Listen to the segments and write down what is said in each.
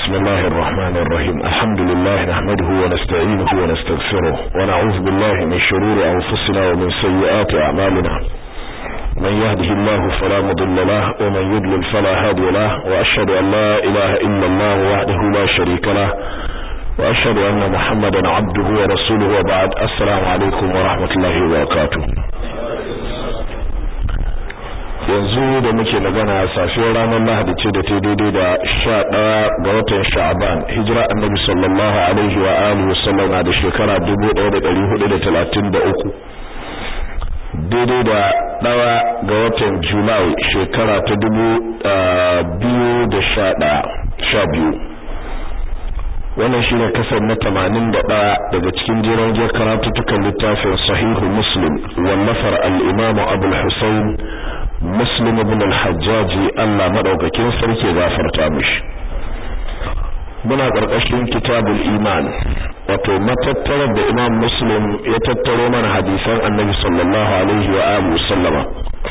بسم الله الرحمن الرحيم الحمد لله نحمده ونستعينه ونستغفره ونعوذ بالله من شرور أنفسنا ومن سيئات أعمالنا من يهده الله فلا مضل له ومن يضلل فلا هادي له وأشهد أن لا إله إلا الله وحده لا شريك له وأشهد أن محمدا عبده ورسوله وبعد السلام عليكم ورحمة الله وبركاته yanzu da muke magana safiyar ranar Lahadi ce da ta daidai da sha ɗaya ga watan Sha'aban hijira annabi sallallahu alaihi wa alihi wasallam da shekara dubu ɗaya da ɗari hudu da talatin da uku daidai da ɗaya ga watan Julai shekara ta dubu biyu da sha ɗaya sha biyu wannan shine kasar na tamanin da ɗaya daga cikin jiran jiyar karatutukan littafin sahihu muslim wallafar al-imamu abul husayn muslim ibn al-hajjaji Allah madaukakin sarki gafarta mishi muna karkashin kitabul iman wato matattarar da imam muslim ya tattaro mana hadisan annabi sallallahu alaihi wa alihi sallama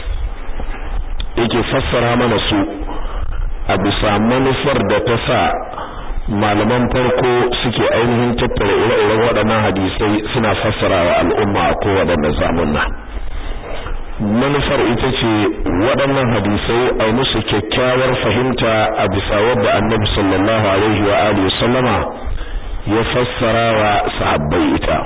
yake fassara mana su a bisa manufar da ta sa malaman farko suke ainihin tattara ire-iren waɗannan hadisai suna fassara wa al'umma a kowaɗanne zamunna manufar ita ce waɗannan hadisai a musu kyakkyawar fahimta a bisa wadda annabi sallallahu alaihi wa alihi sallama ya fassara wa sahabbai ita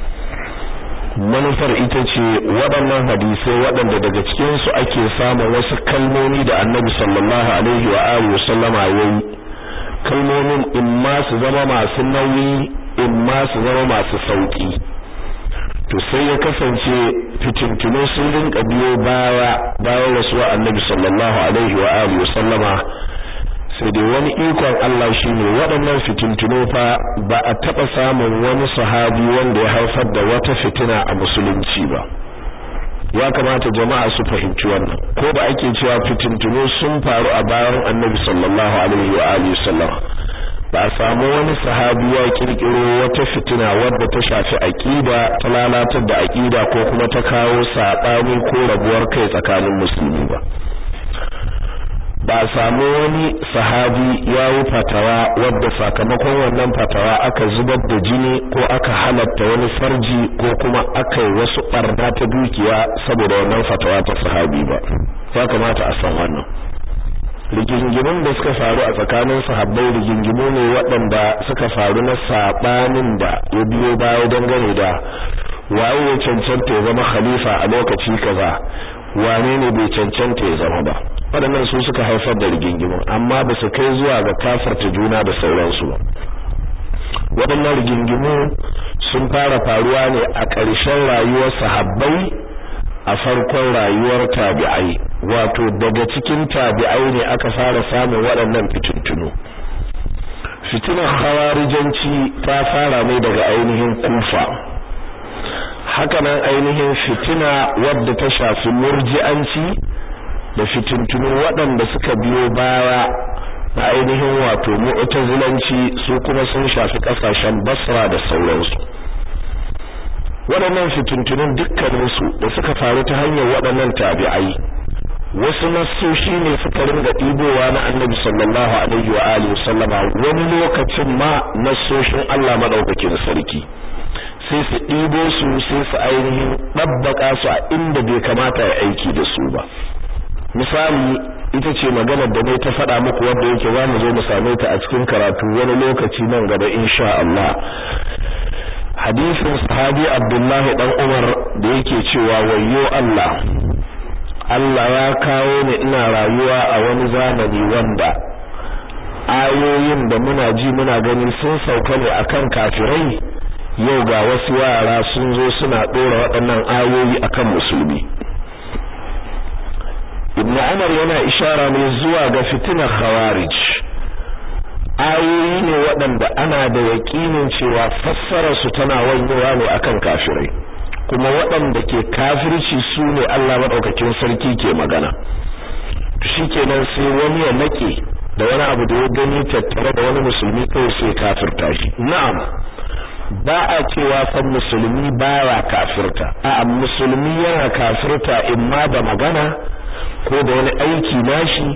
manufar ita ce waɗannan hadisai waɗanda daga cikin su ake samun wasu kalmomi da annabi sallallahu alaihi wa alihi sallama yayi kalmomin in ma su zama masu nauyi in ma su zama masu sauki to sai ya kasance fitintunu sun rinka biyo baya bayan rasuwa annabi sallallahu alaihi wa alihi sallama sai dai wani ikon Allah shine waɗannan fitintunu fa ba a taɓa samun wani sahabi wanda ya haifar da wata fitina a musulunci ba ya kamata jama'a su fahimci wannan ko da ake cewa fitintunu sun faru a bayan annabi sallallahu alaihi wa alihi sallama ba a samu wani sahabi ya kirkiro wata fitina wadda ta shafi aqida ta lalatar da aqida ko kuma ta kawo sabani ko rabuwar kai tsakanin musulmi ba ba a samu wani sahabi ya yi fatawa wadda sakamakon wannan fatawa aka zubar da jini ko aka halatta wani farji ko kuma aka yi wasu barna ta dukiya saboda wannan fatawa ta sahabi ba ya kamata a san wannan rigingimun da suka faru a tsakanin sahabbai rigingimu ne waɗanda suka faru na saɓanin da ya biyo baya dangane da waye ya cancanta ya zama khalifa a lokaci kaza wane ne bai cancanta ya zama ba waɗannan su suka haifar da rigingimu amma ba su kai zuwa ga kafarta juna da sauransu ba waɗannan rigingimu sun fara faruwa ne a ƙarshen rayuwar sahabbai a farkon rayuwar tabi'ai wato daga cikin tabi'ai ne aka fara samun waɗannan fitintunu fitinar hawarijanci ta fara ne daga ainihin kufa hakanan ainihin fitina wadda ta shafi murji'anci da fitintunu waɗanda suka biyo baya na ainihin wato mu'tazilanci su kuma sun shafi ƙasashen basra da sauransu waɗannan fitintunun dukkaninsu da suka faru ta hanyar waɗannan tabi'ai wasu nassoshi ne suka ringa ɗibowa na annabi sallallahu alaihi wa alihi sallama wani lokacin ma nassoshin Allah madaukakin sarki sai su ɗibo su sai su ainihin ɗabbaka su a inda bai kamata ya aiki da su ba misali ita ce maganar da ne ta faɗa muku wanda yake za mu zo mu same ta a cikin karatu wani lokaci nan gaba insha Allah hadisin sahabi Abdullahi dan Umar da yake cewa wayyo Allah Allah ya kawo ni ina rayuwa a wani zamani wanda ayoyin da muna ji muna gani sun sauka ne akan kafirai yau ga wasu yara sun zo suna dora waɗannan ayoyi akan musulmi Ibn Umar yana ishara ne zuwa ga fitinar Khawarij ayoyi ne waɗanda ana da yaƙinin cewa fassarar su tana wanyewa ne akan kafirai kuma waɗanda ke kafirci su ne Allah maɗaukakin sarki ke magana shikenan sai wani ya nake da wani abu da ya gani tattare da wani musulmi kawai sai kafirta shi na'am ba a cewa fa musulmi baya kafirta a musulmi yana kafirta imma da magana ko da wani aiki nashi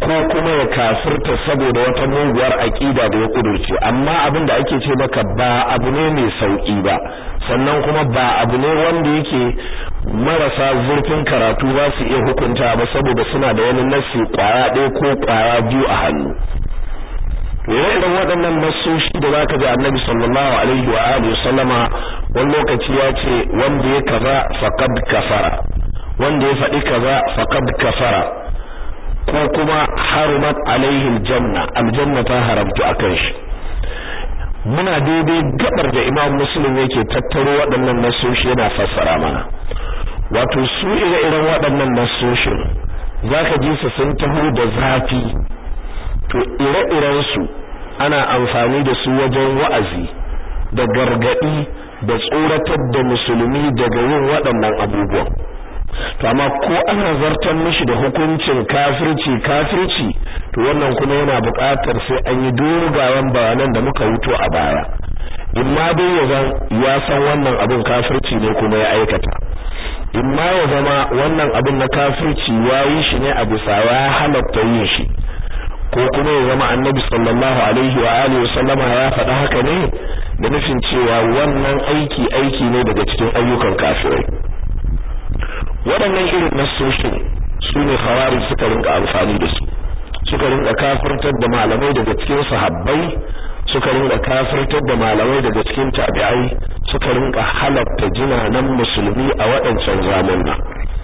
ko kuma ya kafirta saboda wata muguwar aqida da ya kudurce amma abin da ake ce maka ba abu ne mai sauki ba sannan kuma ba abu ne wanda yake marasa zurfin karatu za su iya hukunta ba saboda suna da wani nassi kwaya ɗaya ko kwaya biyu a hannu irin waɗannan nassoshi da zaka ji Annabi sallallahu alaihi wa alihi sallama wani lokaci ya ce wanda ya kaza faqad kafara wanda ya faɗi kaza faqad kafara ko kuma harumat alaihi aljanna aljanna ta haramtu akan shi muna daidai gabar da Imam Muslim yake tattaro waɗannan nassoshi yana fassara mana wato su ire-iren waɗannan nassoshin zaka ji su sun taho da zafi to ire-irensu ana amfani da su wajen wa'azi da gargadi da tsoratar da musulmi daga yin waɗannan abubuwan to amma ko ana zartar mishi da hukuncin kafirci kafirci to wannan kuma yana buƙatar sai an yi dogayen bayanan da muka wuto a baya imma dai ya zan ya san wannan abin kafirci ne kuma ya aikata imma ya zama wannan abin na kafirci ya yi shi ne a bisa ya halatta yin shi ko kuma ya zama annabi sallallahu alaihi wa alihi sallama ya faɗa haka ne da nufin cewa wannan aiki aiki ne daga cikin ayyukan kafirai waɗannan irin nasoshin su ne khawarij suka rinka amfani da su suka rinka kafirtar da malamai daga cikin sahabbai suka rinka kafirtar da malamai daga cikin tabi'ai suka rinka halatta jinanan musulmi a waɗancan zamanna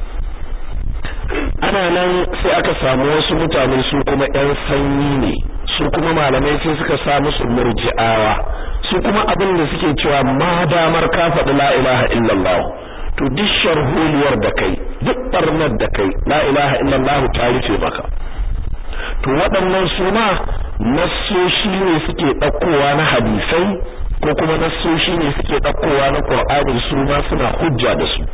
ana nan sai aka samu wasu mutane su kuma ƴan sanyi ne su kuma malamai sai suka sa musu murji'awa su kuma abin da suke cewa ma damar ka faɗi la ilaha illallah to duk sharholiyar da kai duk barnar da kai la ilaha illallah ta rufe maka to waɗannan su ma nassoshi ne suke ɗaukowa na hadisai ko kuma nassoshi ne suke ɗaukowa na Qur'ani su ma suna hujja da su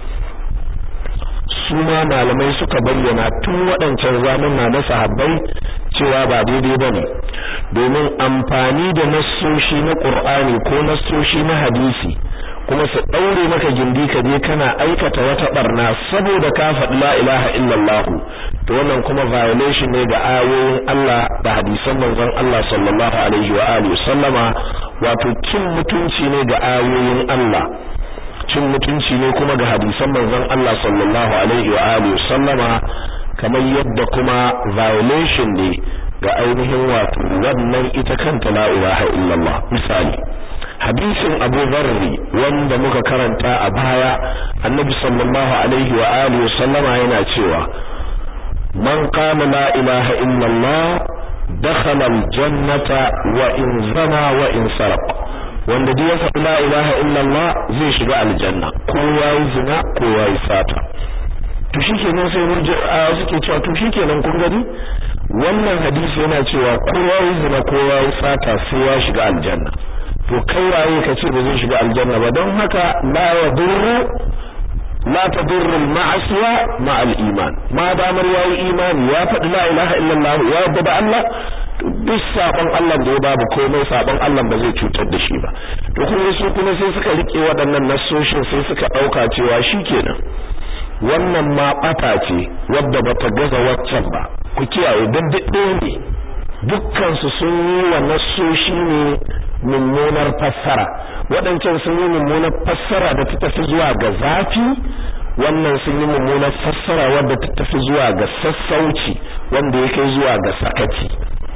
su ma malamai suka bayyana tun waɗancan zamuna na sahabbai cewa ba daidai bane domin amfani da nassoshi na Qur'ani ko nassoshi na hadisi kuma su daure maka gindi ka je kana aikata wata barna saboda ka faɗi la ilaha illallah to wannan kuma violation ne ga ayoyin Allah da hadisan manzon Allah sallallahu alaihi wa alihi sallama wato cin mutunci ne ga ayoyin Allah cin mutunci ne kuma ga hadisan manzon Allah sallallahu alaihi wa alihi sallama kamar yadda kuma violation ne ga ainihin wato wannan ita kanta la ilaha illallah misali hadisin Abu Dharri wanda muka karanta a baya Annabi sallallahu alaihi wa alihi sallama yana cewa man qala la ilaha illallah dakhala aljannata wa in zana wa in sarq wanda duk ya faɗi la ilaha illallah zai shiga aljanna ko yayi zina ko yayi sata to shikenan sai murji'a suke cewa to shikenan kun gani wannan hadisi yana cewa ko yayi zina ko yayi sata sai ya shiga aljanna to kai waye ka ce ba zai shiga aljanna ba don haka la yadurru la tadurru al-ma'asiya ma al-iman ma damar yayi imani ya faɗi la ilaha illallah ya yarda da Allah duk sabon Allah da ya babu komai sabon Allah ba zai cutar da shi ba to kuma su kuma sai suka rike waɗannan nassoshin sai suka dauka cewa shikenan wannan ma bata ce wadda bata gaza waccan ba ku kiyaye dan duk ne dukkan su sun yi wa nassoshi ne mummunar fassara waɗancan sun yi mummunar fassara da ta tafi zuwa ga zafi wannan sun yi mummunar fassara wadda ta tafi zuwa ga sassauci wanda ya kai zuwa ga sakaci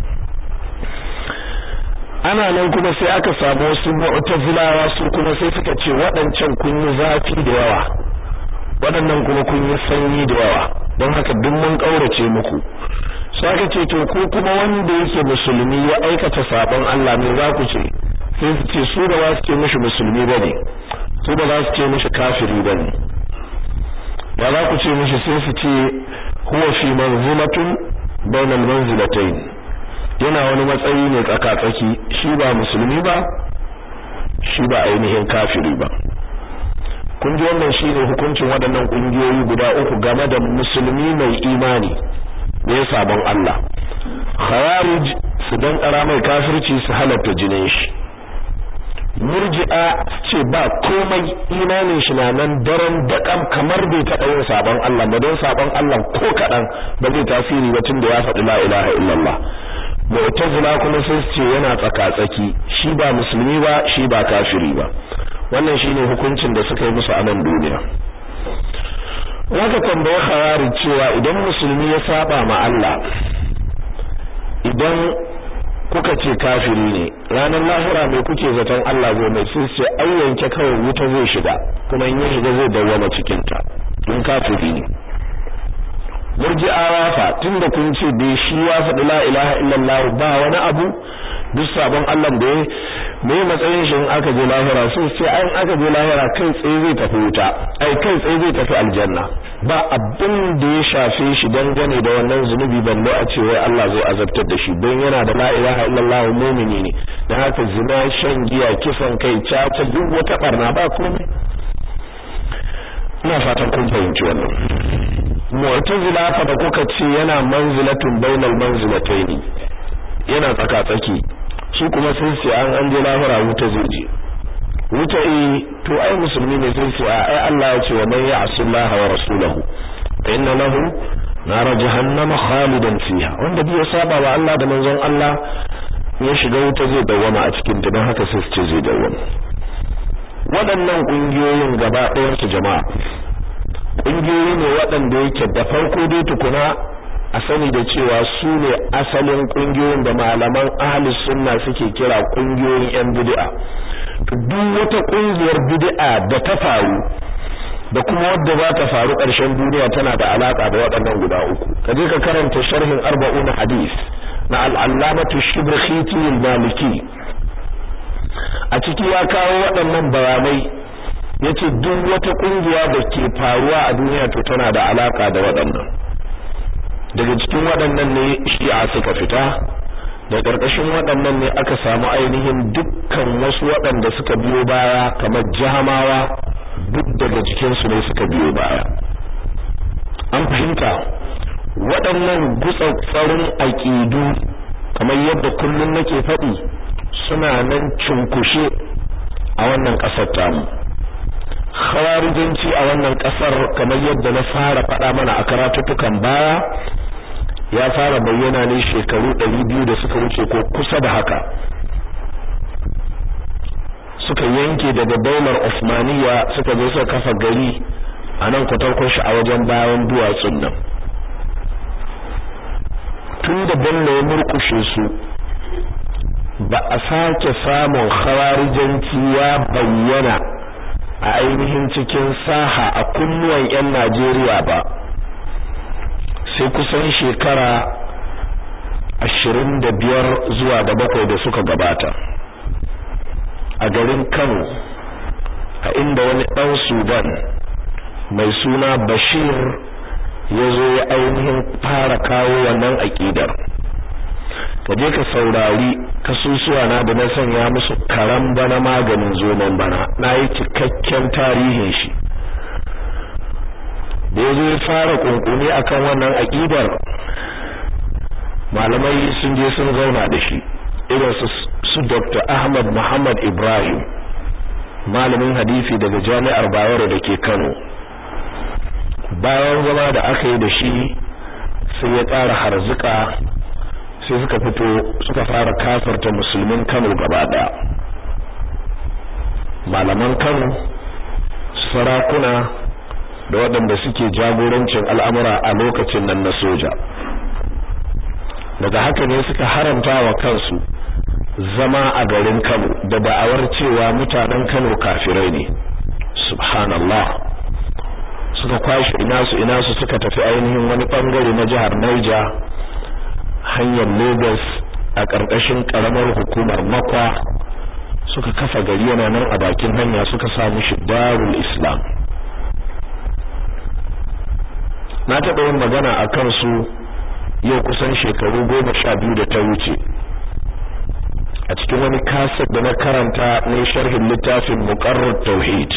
ana nan kuma sai aka samu wasu mu'tazilawa su kuma sai suka ce waɗancan kun yi zafi da yawa waɗannan kuma kun yi sanyi da yawa don haka duk mun ƙaurace muku sai aka ce to ko kuma wanda yake musulmi ya aikata sabon Allah ne za ku ce sai su ce su da za su ce mishi musulmi bane su da za su ce mishi kafiri bane da za ku ce mishi sai su ce huwa fi manzilatun bainal manzilatayn yana wani matsayi ne tsakatsaki shi ba musulmi ba shi ba ainihin kafiri ba kun ji wannan shine hukuncin waɗannan ƙungiyoyi guda uku game da musulmi mai imani ne sabon Allah khawarij su dan kara mai kafirci su halatta jinin shi murji'a ce ba komai imanin shi na nan daren daƙam kamar bai taɓa yin sabon Allah ba don sabon Allah ko kaɗan ba zai tasiri ba tun da ya faɗi la ilaha illallah mu'tazila kuma sai ce yana tsaka-tsaki shi ba musulmi ba shi ba kafiri ba wannan shine hukuncin da suka yi musu a nan duniya waka tambaya khawarij cewa idan musulmi ya saba ma Allah idan kuka ce kafiri ne ranar lahira mai kuke zaton Allah zai mai sai ce ai yanke kawai wuta zai shiga kuma in ya shiga zai dawwama cikin ta in kafiri ne murji'awa fa tunda kun ce bai shi ya faɗi la ilaha illallah ba wani abu duk sabon Allah da ya me matsayin shi in aka je lahira sai ce ai in aka je lahira kai tsaye zai tafi wuta ai kai tsaye zai tafi aljanna ba abin da ya shafe shi dangane da wannan zunubi balle a ce wai Allah zai azabtar da shi don yana da la ilaha illallah mu'mini ne dan haka zina shan giya kisan kai caca duk wata barna ba komai ina fatan kun fahimci wannan mu'tazila fa da kuka ce yana manzilatun bainal manzilataini yana tsaka tsaki su kuma sun ce an an je lahira wuta zai je wuta eh to ai musulmi ne sun ce ai Allah ya ce wa man ya'si Allah wa rasulahu fa inna lahu nar jahannama khalidan fiha wanda bai saba wa Allah da manzon Allah ya shiga wuta zai dawwama a cikin ta don haka sai su ce zai dawwama waɗannan ƙungiyoyin gaba ɗayan su jama'a ƙungiyoyi ne waɗanda yake da farko dai tukuna a sani da cewa su ne asalin ƙungiyoyin da malaman ahli sunna suke kira ƙungiyoyin yan bid'a duk wata ƙungiyar bid'a da ta faru da kuma wadda za ta faru ƙarshen duniya tana da alaka da waɗannan guda uku ka je ka karanta sharhin arba'un hadis na al-allamatu shibrkhiti al-maliki a ciki ya kawo waɗannan bayanai yace duk wata kungiya da ke faruwa a duniya to tana da alaka da waɗannan daga cikin waɗannan ne shi'a suka fita da ƙarƙashin waɗannan ne aka samu ainihin dukkan wasu waɗanda suka biyo baya kamar jahamawa duk daga cikin su ne suka biyo baya an fahimta waɗannan gutsatsarin aƙidu kamar yadda kullum nake faɗi suna nan cunkushe a wannan ƙasar tamu khawarijanci a wannan ƙasar kamar yadda na fara faɗa mana a karatuttukan baya ya fara bayyana ne shekaru ɗari biyu da suka wuce ko kusa da haka suka yanke daga daular Osmaniya suka zo suka kafa gari a nan kwatarkon shi a wajen bayan duwatsun nan tun da bello ya murkushe su ba a sake samun khawarijanci ya bayyana a ainihin cikin saha a kunnuwan 'yan Najeriya ba sai kusan shekara ashirin da biyar zuwa da bakwai da suka gabata a garin Kano a inda wani ɗan Sudan mai suna Bashir ya zo ya ainihin fara kawo wannan aƙidar ka je ka saurari kasusuwa na da na sanya musu karan bana maganin zoman bana na yi cikakken tarihin shi da ya zo ya fara kunkuni akan wannan aƙidar malamai sun je sun zauna da shi irin su su Dr. Ahmad Muhammad Ibrahim malamin hadisi daga Jami'ar Bayero da ke Kano bayan zama da aka yi da shi sai ya ƙara harzuka sai suka fito suka fara kafarta musulmin Kano gaba daya malaman Kano sarakuna da waɗanda suke jagorancin al'amura a lokacin nan na soja daga haka ne suka haramta wa kansu zama a garin Kano da da'awar cewa mutanen Kano kafirai ne subhanallah suka kwashi ina su ina su suka tafi ainihin wani bangare na jihar Niger hanyar Lagos a ƙarƙashin ƙaramar hukumar Makwa suka kafa gari yana nan a bakin hanya suka samu shi Darul Islam na taɓa yin magana a kansu yau kusan shekaru goma sha biyu da ta wuce a cikin wani kaset da na karanta ne sharhin littafin muqarrar tauhid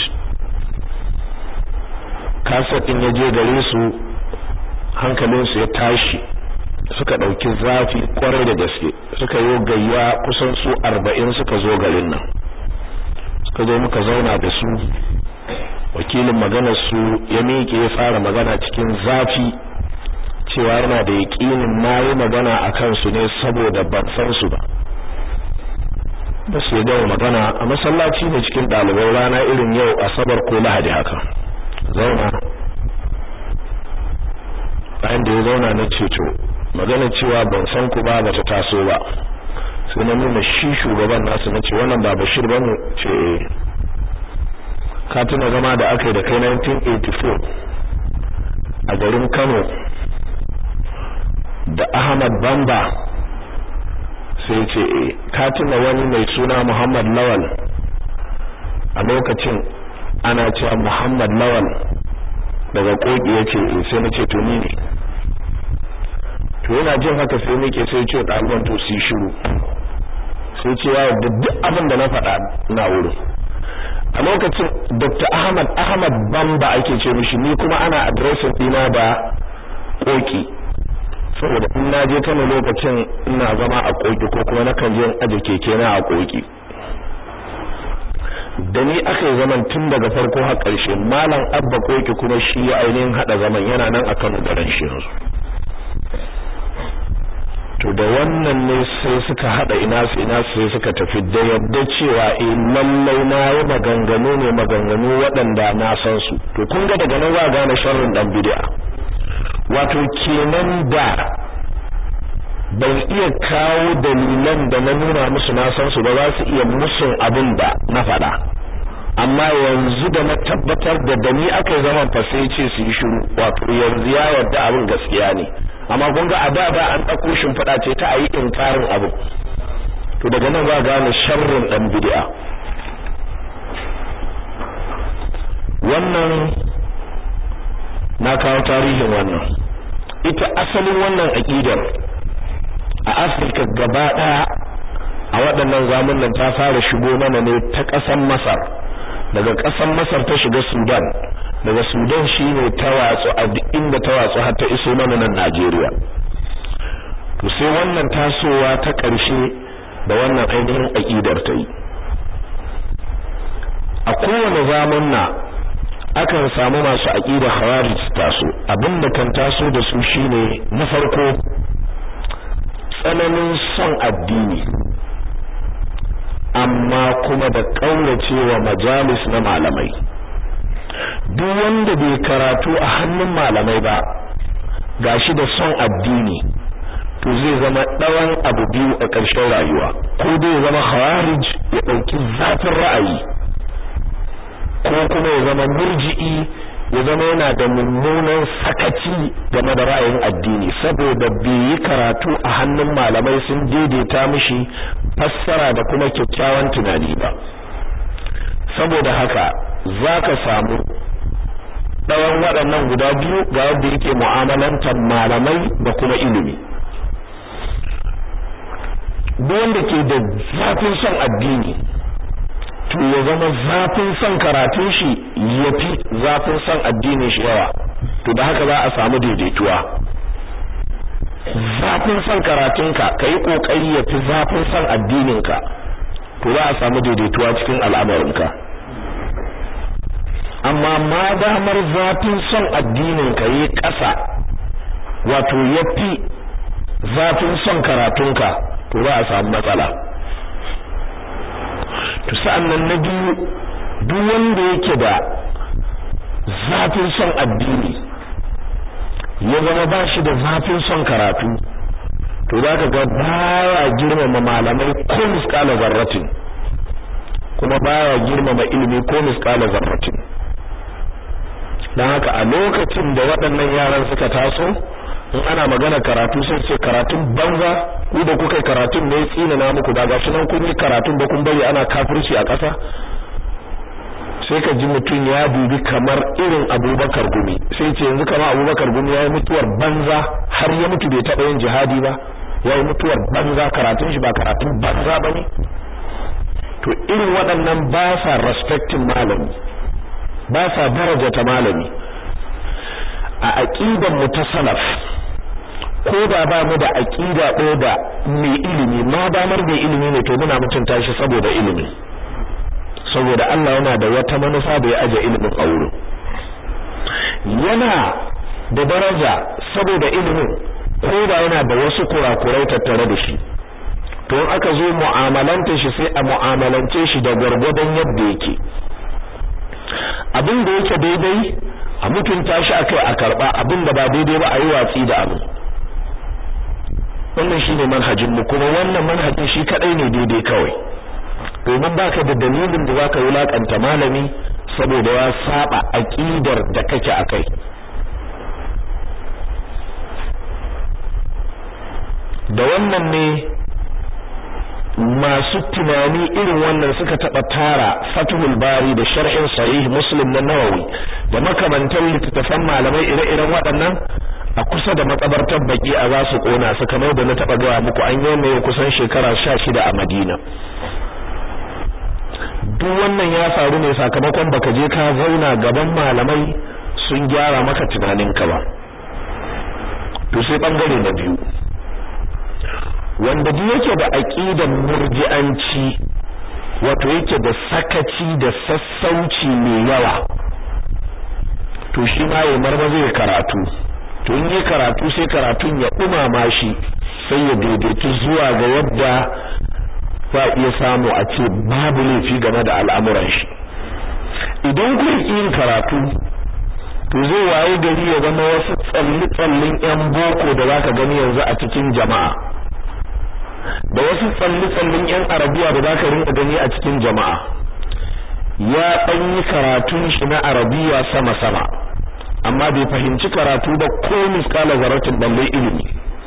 kaset din ya je gare su hankalinsu ya tashi suka ɗauki zafi kwarai da gaske suka yi gayya kusan su arba'in suka zo garin nan muka zo muka zauna da su wakilin maganar su ya miƙe ya fara magana cikin zafi cewa yana da yaƙinin na yi magana a kansu ne saboda ban san su ba ba su yi gama magana a masallaci ne cikin ɗalibai rana irin yau asabar ko lahadi haka zauna bayan da ya zauna na ceto magana cewa ban san ku ba ba ta taso ba sai na nuna shi shugaban nasu na ce wannan ba bashir ba ne ce ka tuna zama da aka yi da kai 1984 a garin kano da ahmad bamba sai ce e ka tuna wani mai suna muhammad lawal a lokacin ana cewa muhammad lawal daga koki ya ce e sai na ce to ni ne to yana jin haka sai nake sai ce ɗaliban to su yi shiru sai ce ya da duk abin da na faɗa na wurin a lokacin dr ahmad ahmad bamba ake ce mishi ni kuma ana adireshin ɗina da koki saboda in na je kano lokacin ina zama a koki ko kuma na kan je in aje keke na a koki da ni aka yi zaman tun daga farko har ƙarshe malam abba koki kuma shi ya ainihin haɗa zaman yana nan a kano da ran shi yanzu to da wannan ne sai suka hada ina su ina sai suka tafi da yadda cewa eh lallai na yi maganganu ne maganganu waɗanda na san su to kun ga daga nan za gane sharrin dan bid'a wato kenan da ban iya kawo dalilan da na nuna musu na san su ba za su iya musun abin da na faɗa amma yanzu da na tabbatar da da ni aka yi zaman fa sai ce su yi shiru wato yanzu ya yarda abin gaskiya ne amma kun ga a da da an ɗauko shimfiɗa ce ta a yi inkarin abu to daga nan za gane sharrin ɗan bid'a wannan na kawo tarihin wannan ita asalin wannan aƙidar a afirka gaba ɗaya a waɗannan zamanin ta fara shigo mana ne ta ƙasar masar daga ƙasar masar ta shiga sudan daga sudan shine ta watsu a duk inda ta watsu har ta iso mana nan najeriya to sai wannan tasowa ta ƙarshe da wannan ainihin aƙidar ta yi a kowane zamanna akan samu masu aƙidar khawarij taso abinda kan taso da su shine na farko tsananin son addini amma kuma da ƙauracewa majalis na malamai duk wanda bai karatu a hannun malamai ba gashi da son addini to zai zama ɗawan abu biyu a ƙarshen rayuwa ko dai zama khawarij ya ɗauki zafin ra'ayi ko kuma ya zama murji'i ya zama yana da mummunan sakaci game da ra'ayin addini saboda bai yi karatu a hannun malamai sun daidaita mishi fassara da kuma kyakkyawan tunani ba saboda haka zaka samu ɗawan waɗannan guda biyu ga yadda yake mu'amalantar malamai da kuma ilimi duk wanda ke da zafin son addini to ya zama zafin son karatun shi yafi zafin son addinin shi yawa to da haka za a samu daidaituwa zafin son karatunka kai kokari yafi zafin son addininka to za a samu daidaituwa cikin al'amarinka amma ma damar zafin son addininka yi ƙasa wato yafi zafin son karatunka to za a samu matsala to sa'annan na biyu duk wanda yake da zafin son addini ya zama ba shi da zafin son karatu to za ka ga baya girmama malamai ko miskala zarratin kuma baya girmama ilimi ko miskala zarratin don haka a lokacin da waɗannan yaran suka taso in ana magana karatu sai ce karatun banza ku da kuka karatun ne tsina na muku ba gashi nan kun yi karatun ba kun bari ana kafirci a ƙasa sai ka ji mutum ya dubi kamar irin Abubakar Gumi sai ce yanzu kamar Abubakar Gumi yayi mutuwar banza har ya mutu bai taɓa yin jihadi ba yayi mutuwar banza karatun shi ba karatun banza bane to irin waɗannan ba sa respecting malami ba sa daraja ta malami a aqidan mu ta salaf ko da ba mu da aqida ɗaya da mai ilimi ma damar mai ilimi ne to muna mutunta shi saboda ilimi saboda Allah yana da wata manufa da ya aje ilimin a wurin yana da daraja saboda ilimin ko da yana da wasu kurakurai tattare da shi to in aka zo mu'amalanta shi sai a mu'amalance shi da gwargwadon yadda yake abin da yake daidai a mutunta shi akai a karba abin da ba daidai ba a yi watsi da abu wannan shine manhajin mu kuma wannan manhajin shi kadai ne daidai kawai domin baka da dalilin da zaka wulakanta malami saboda ya saba aqidar da kake akai da wannan ne masu tunani irin wannan suka taba tara Fathul Bari da sharhin Sahih Muslim na Nawawi da makamantan littattafan malamai ire-iren waɗannan a kusa da makabartar baki a za su kona su kamar da na taba gaya muku an yi mai kusan shekara 16 a Madina duk wannan ya faru ne sakamakon baka je ka zauna gaban malamai sun gyara maka tunaninka ba to sai bangare na biyu wanda duk yake da aqidan murji'anci wato yake da sakaci da sassauci mai yawa to shi ma ya marmaza ya karatu to in yi karatu sai karatun ya dumama shi sai ya daidaitu zuwa ga yadda za iya samu a ce babu laifi game da al'amuran shi idan kun yin karatu to zai waye gari ya zama wasu tsalli-tsallin 'yan boko da zaka gani yanzu a cikin jama'a da wasu tsalli-tsallin 'yan arabiya da zaka rinka gani a cikin jama'a ya ɗan yi karatun shi na arabiya sama-sama amma bai fahimci karatu ba ko miskala zaratin balle ilimi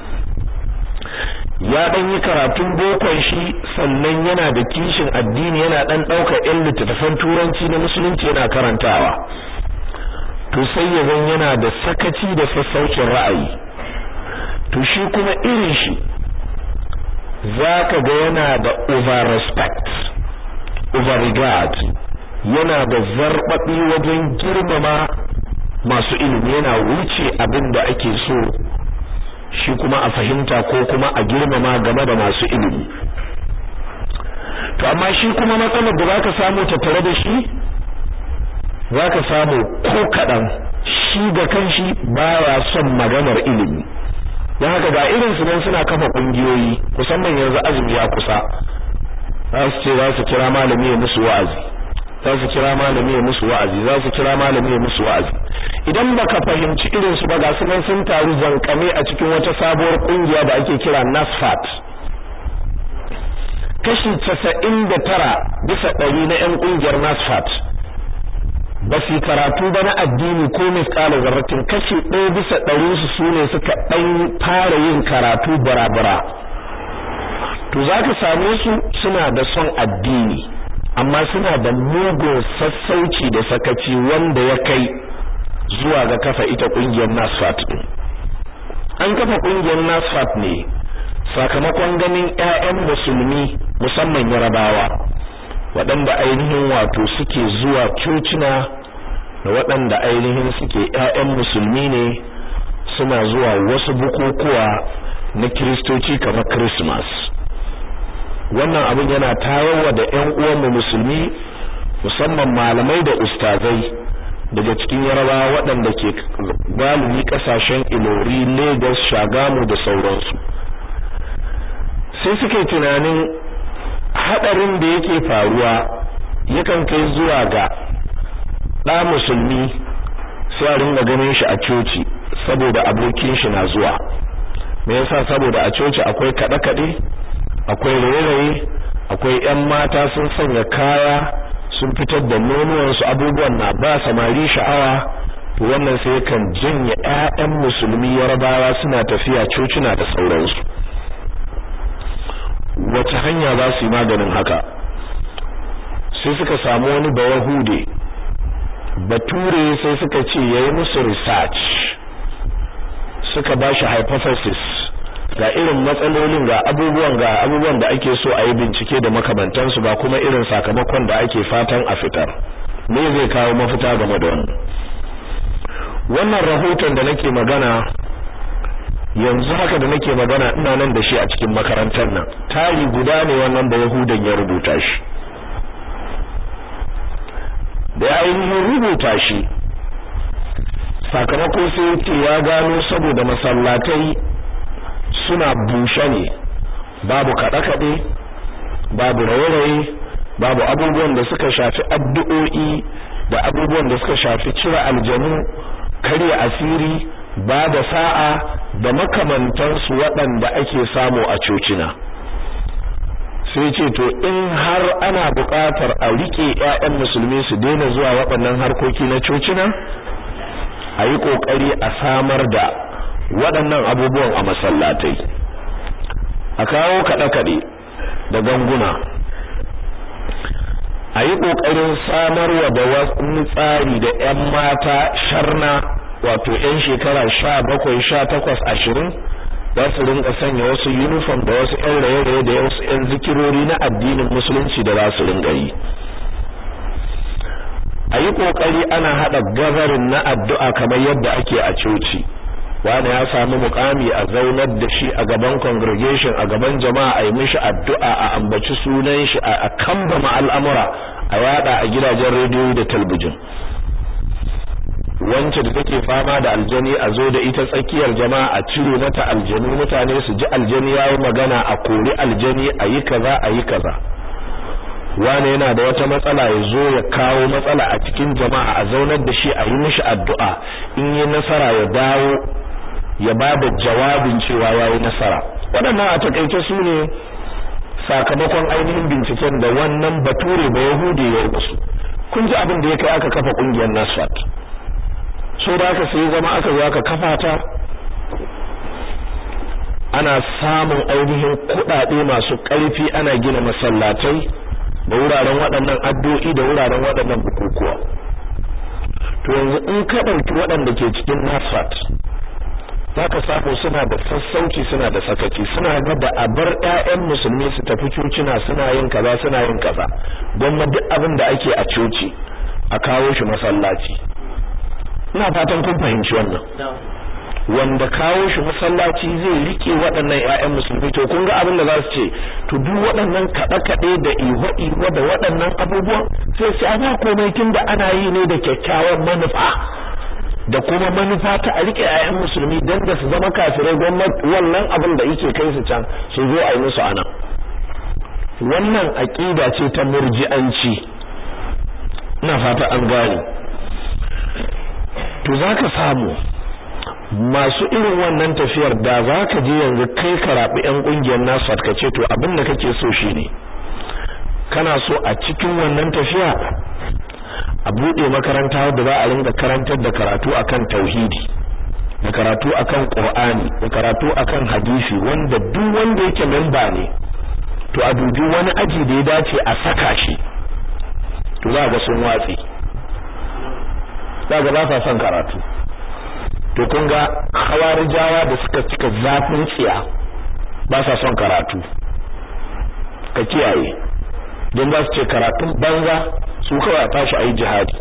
ya dan yi karatun bokon shi sannan yana da kishin addini yana dan daukar ɗan littattafan turanci na musulunci yana karantawa to sai ya zan yana da sakaci da sassaucin ra'ayi to shi kuma irin shi zaka ga yana da over respect over regard yana da zarbabi wajen girmama masu ilimi yana wuce abin da ake so shi kuma a fahimta ko kuma a girmama game da masu ilimi to amma shi kuma matsalar da zaka samu tattare da shi zaka samu ko kadan shi da kanshi baya son maganar ilimi dan haka ga irin su nan suna kafa kungiyoyi musamman yanzu azumi ya kusa za su ce za su kira malami ya musu wa'azi za su kira malami ya musu wa'azi za su kira malami ya musu wa'azi idan baka fahimci irin su ba ga su nan sun taru zankame a cikin wata sabuwar kungiya da ake kira NASFAT kashi 99 bisa ɗari na ƴan kungiyar NASFAT ba su karatu ba na addini ko misƙala zarratin kashi ɗaya bisa ɗari su sune suka ɗan fara yin karatu barabara to zaka same su suna da son addini amma suna da mugun sassauci da sakaci wanda ya kai zuwa ga kafa ita kungiyar NASFAT din an kafa kungiyar NASFAT ne sakamakon ganin ƴaƴan musulmi musamman Yarabawa waɗanda ainihin wato suke zuwa cocina da waɗanda ainihin suke ƴaƴan musulmi ne suna zuwa wasu bukukuwa na kiristoci kamar Christmas wannan abin yana tayarwa da ƴan uwanmu musulmi musamman malamai da ustazai daga cikin yarabawa waɗanda ke galibi ƙasashen ilori lagos shagamu da sauransu sai suke tunanin haɗarin da yake faruwa yakan kai zuwa ga ɗa musulmi sai a ringa ganin shi a coci saboda abokin shi na zuwa me yasa saboda a coci akwai kaɗe-kaɗe akwai raye-raye akwai 'yan mata sun sanya kaya sun fitar da nonuwansu abubuwan na ba samari sha'awa to wannan sai kan janye ƴaƴan musulmi yarabawa suna tafiya cocina da sauransu wace hanya za su yi maganin haka sai suka samu wani bayahude bature sai suka ce yayi musu research suka ba shi hypothesis ga irin matsalolin ga abubuwan ga abubuwan da ake so a yi bincike da makamantansu ba kuma irin sakamakon da ake fatan a fitar me zai kawo mafita game da wannan wannan rahoton da nake magana yanzu haka da nake magana ina nan da shi a cikin makarantar nan tari guda ne wannan da yahudan ya rubuta shi da ya ainihin rubuta shi sakamako sai ce ya gano saboda masallatai suna bushe ne babu kaɗe-kaɗe babu raye-raye babu abubuwan da suka shafi addu'o'i da abubuwan da suka shafi cire aljanu karya asiri ba da sa'a da makamantansu waɗanda ake samu a cocina sai ce to in har ana buƙatar a riƙe 'ya'yan musulmi su daina zuwa waɗannan harkoki na cocina a yi ƙoƙari a samar da waɗannan abubuwan a masallatai a kawo kaɗe-kaɗe da ganguna a yi ƙoƙarin samarwa da wani tsari da 'yan mata sharna wato 'yan shekara sha bakwai sha takwas ashirin za su rinka sanya wasu uniform da wasu 'yan raye-raye da wasu 'yan zikirori na addinin musulunci da za su rinka yi a yi ƙoƙari ana haɗa gabarin na addu'a kamar yadda ake a coci wani ya samu mukami a zaunar da shi a gaban congregation a gaban jama'a a yi mishi addu'a a ambaci sunan shi a kambama al'amura a yada a gidajen rediyo da talbijin wance da take fama da aljani a zo da ita tsakiyar jama'a a cire mata aljanu mutane su ji aljani yayi magana a kori aljani a yi kaza a yi kaza wane yana da wata matsala ya zo ya kawo matsala a cikin jama'a a zaunar da shi a yi mishi addu'a in yi nasara ya dawo ya ba da jawabin cewa ya yi nasara waɗannan a takaice su ne sakamakon ainihin binciken da wannan bature ba yahudi ya yi musu kun ji abin da ya kai aka kafa ƙungiyar nasfat so da aka sai zama aka zo aka kafa ta ana samun ainihin kuɗaɗe masu ƙarfi ana gina masallatai da wuraren waɗannan addu'o'i da wuraren waɗannan bukukuwa to yanzu in ka ɗauki waɗanda ke cikin nasfat za ka samu suna da sassauci suna da sakaci suna ga da a bar 'ya'yan musulmi su tafi cocina suna yin kaza suna yin kaza gwamma duk abin da ake a coci a kawo shi masallaci ina fatan kun fahimci wannan wanda kawo shi masallaci zai rike waɗannan ƴaƴan musulmi to kun ga abin da za su ce to duk waɗannan kaɗe-kaɗe da iho-iho da waɗannan abubuwan sai su ana komai tun da ana yi ne da kyakkyawan manufa da kuma manufa ta a rike ƴaƴan musulmi dan da su zama kafirai gwamnati wannan abin da yake kai su can su zo a yi musu ana wannan aƙida ce ta murji'anci ina fata an gane to zaka samu masu irin wannan tafiyar da za ka je yanzu kai ka rabi yan kungiyar nasu ka ce to abin da kake so shine kana so a cikin wannan tafiya a bude makaranta wadda za a ringa karantar da karatu akan tauhidi da karatu akan qur'ani da karatu akan hadisi wanda duk wanda yake memba ne to a dubi wani aji da ya dace a saka shi to za ga sun watsi za ga ba sa son karatu to kun ga khawarijawa da suka cika zafin tsiya ba sa son karatu ka kiyaye don za su ce karatun banza su kawai a tashi a yi jihadi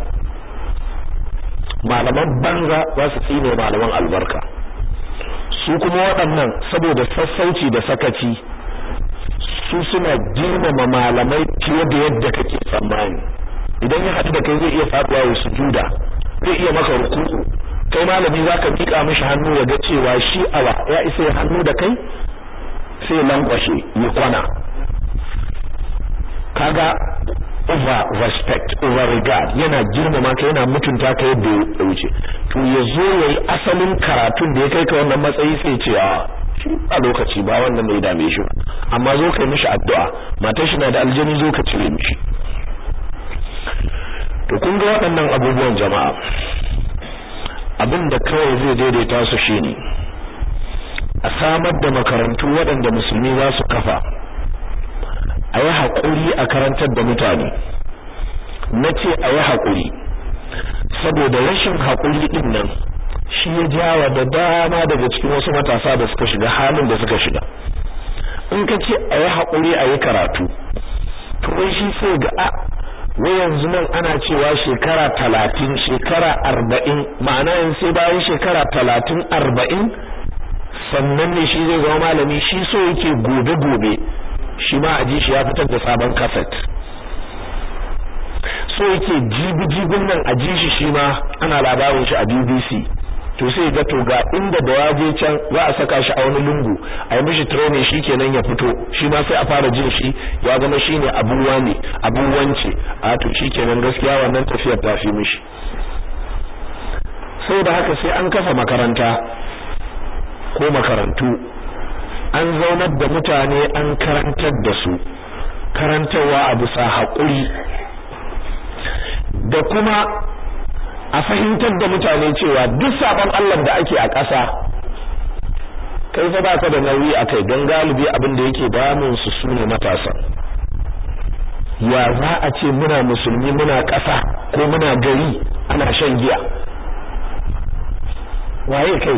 malaman banza za su tsine malaman albarka su kuma waɗannan saboda sassauci da sakaci su suna girmama malamai fiye da yadda kake tsammani idan ya haɗu da kai zai iya faɗuwa ya sujuda zai iya maka ruku'u kai malami zaka mika mishi hannu ya ga cewa shi awa ya isa ya hannu da kai sai ya lankwashe ya kwana kaga over respect over regard yana girmama ka yana mutunta ka yadda ya wuce to ya zo yayi asalin karatun da ya kai ka wannan matsayi sai ce a shi a lokaci ba wannan mai dame shi amma zo kai mishi addu'a matar shi na da aljani zo ka cire mishi to kun ga waɗannan abubuwan jama'a abin da kawai zai daidaita su shine a samar da makarantu waɗanda musulmi za su kafa a yi haƙuri a karantar da mutane na ce a yi haƙuri saboda rashin haƙuri ɗin nan shi ya jawa da dama daga cikin wasu matasa da suka shiga halin da suka shiga in ka ce a yi haƙuri a yi karatu to wai shi sai ga a wai yanzu nan ana cewa shekara talatin shekara arba'in ma'ana yin sai bayan shekara talatin arba'in sannan ne shi zai zama malami shi so yake gobe-gobe shi ma a ji shi ya fitar da sabon kaset so yake jibi jibin nan a ji shi shi ma ana labarin shi a BBC to sai ga to ga inda da ya je can za a saka shi a wani lungu a yi mishi training shi kenan ya fito shi ma sai a fara jin shi ya zama shine abun wani abun wance a to shi kenan gaskiya wannan tafiyar ta fi mishi da haka sai an kafa makaranta ko makarantu an zaunar da mutane an karantar da su karantarwa a bisa haƙuri da kuma a fahimtar da mutane cewa duk sabon Allah da ake a ƙasa kai fa baka da nauyi a kai don galibi abin da yake damun su sune matasa ya za a ce muna musulmi muna ƙasa ko muna gari ana shan giya waye kai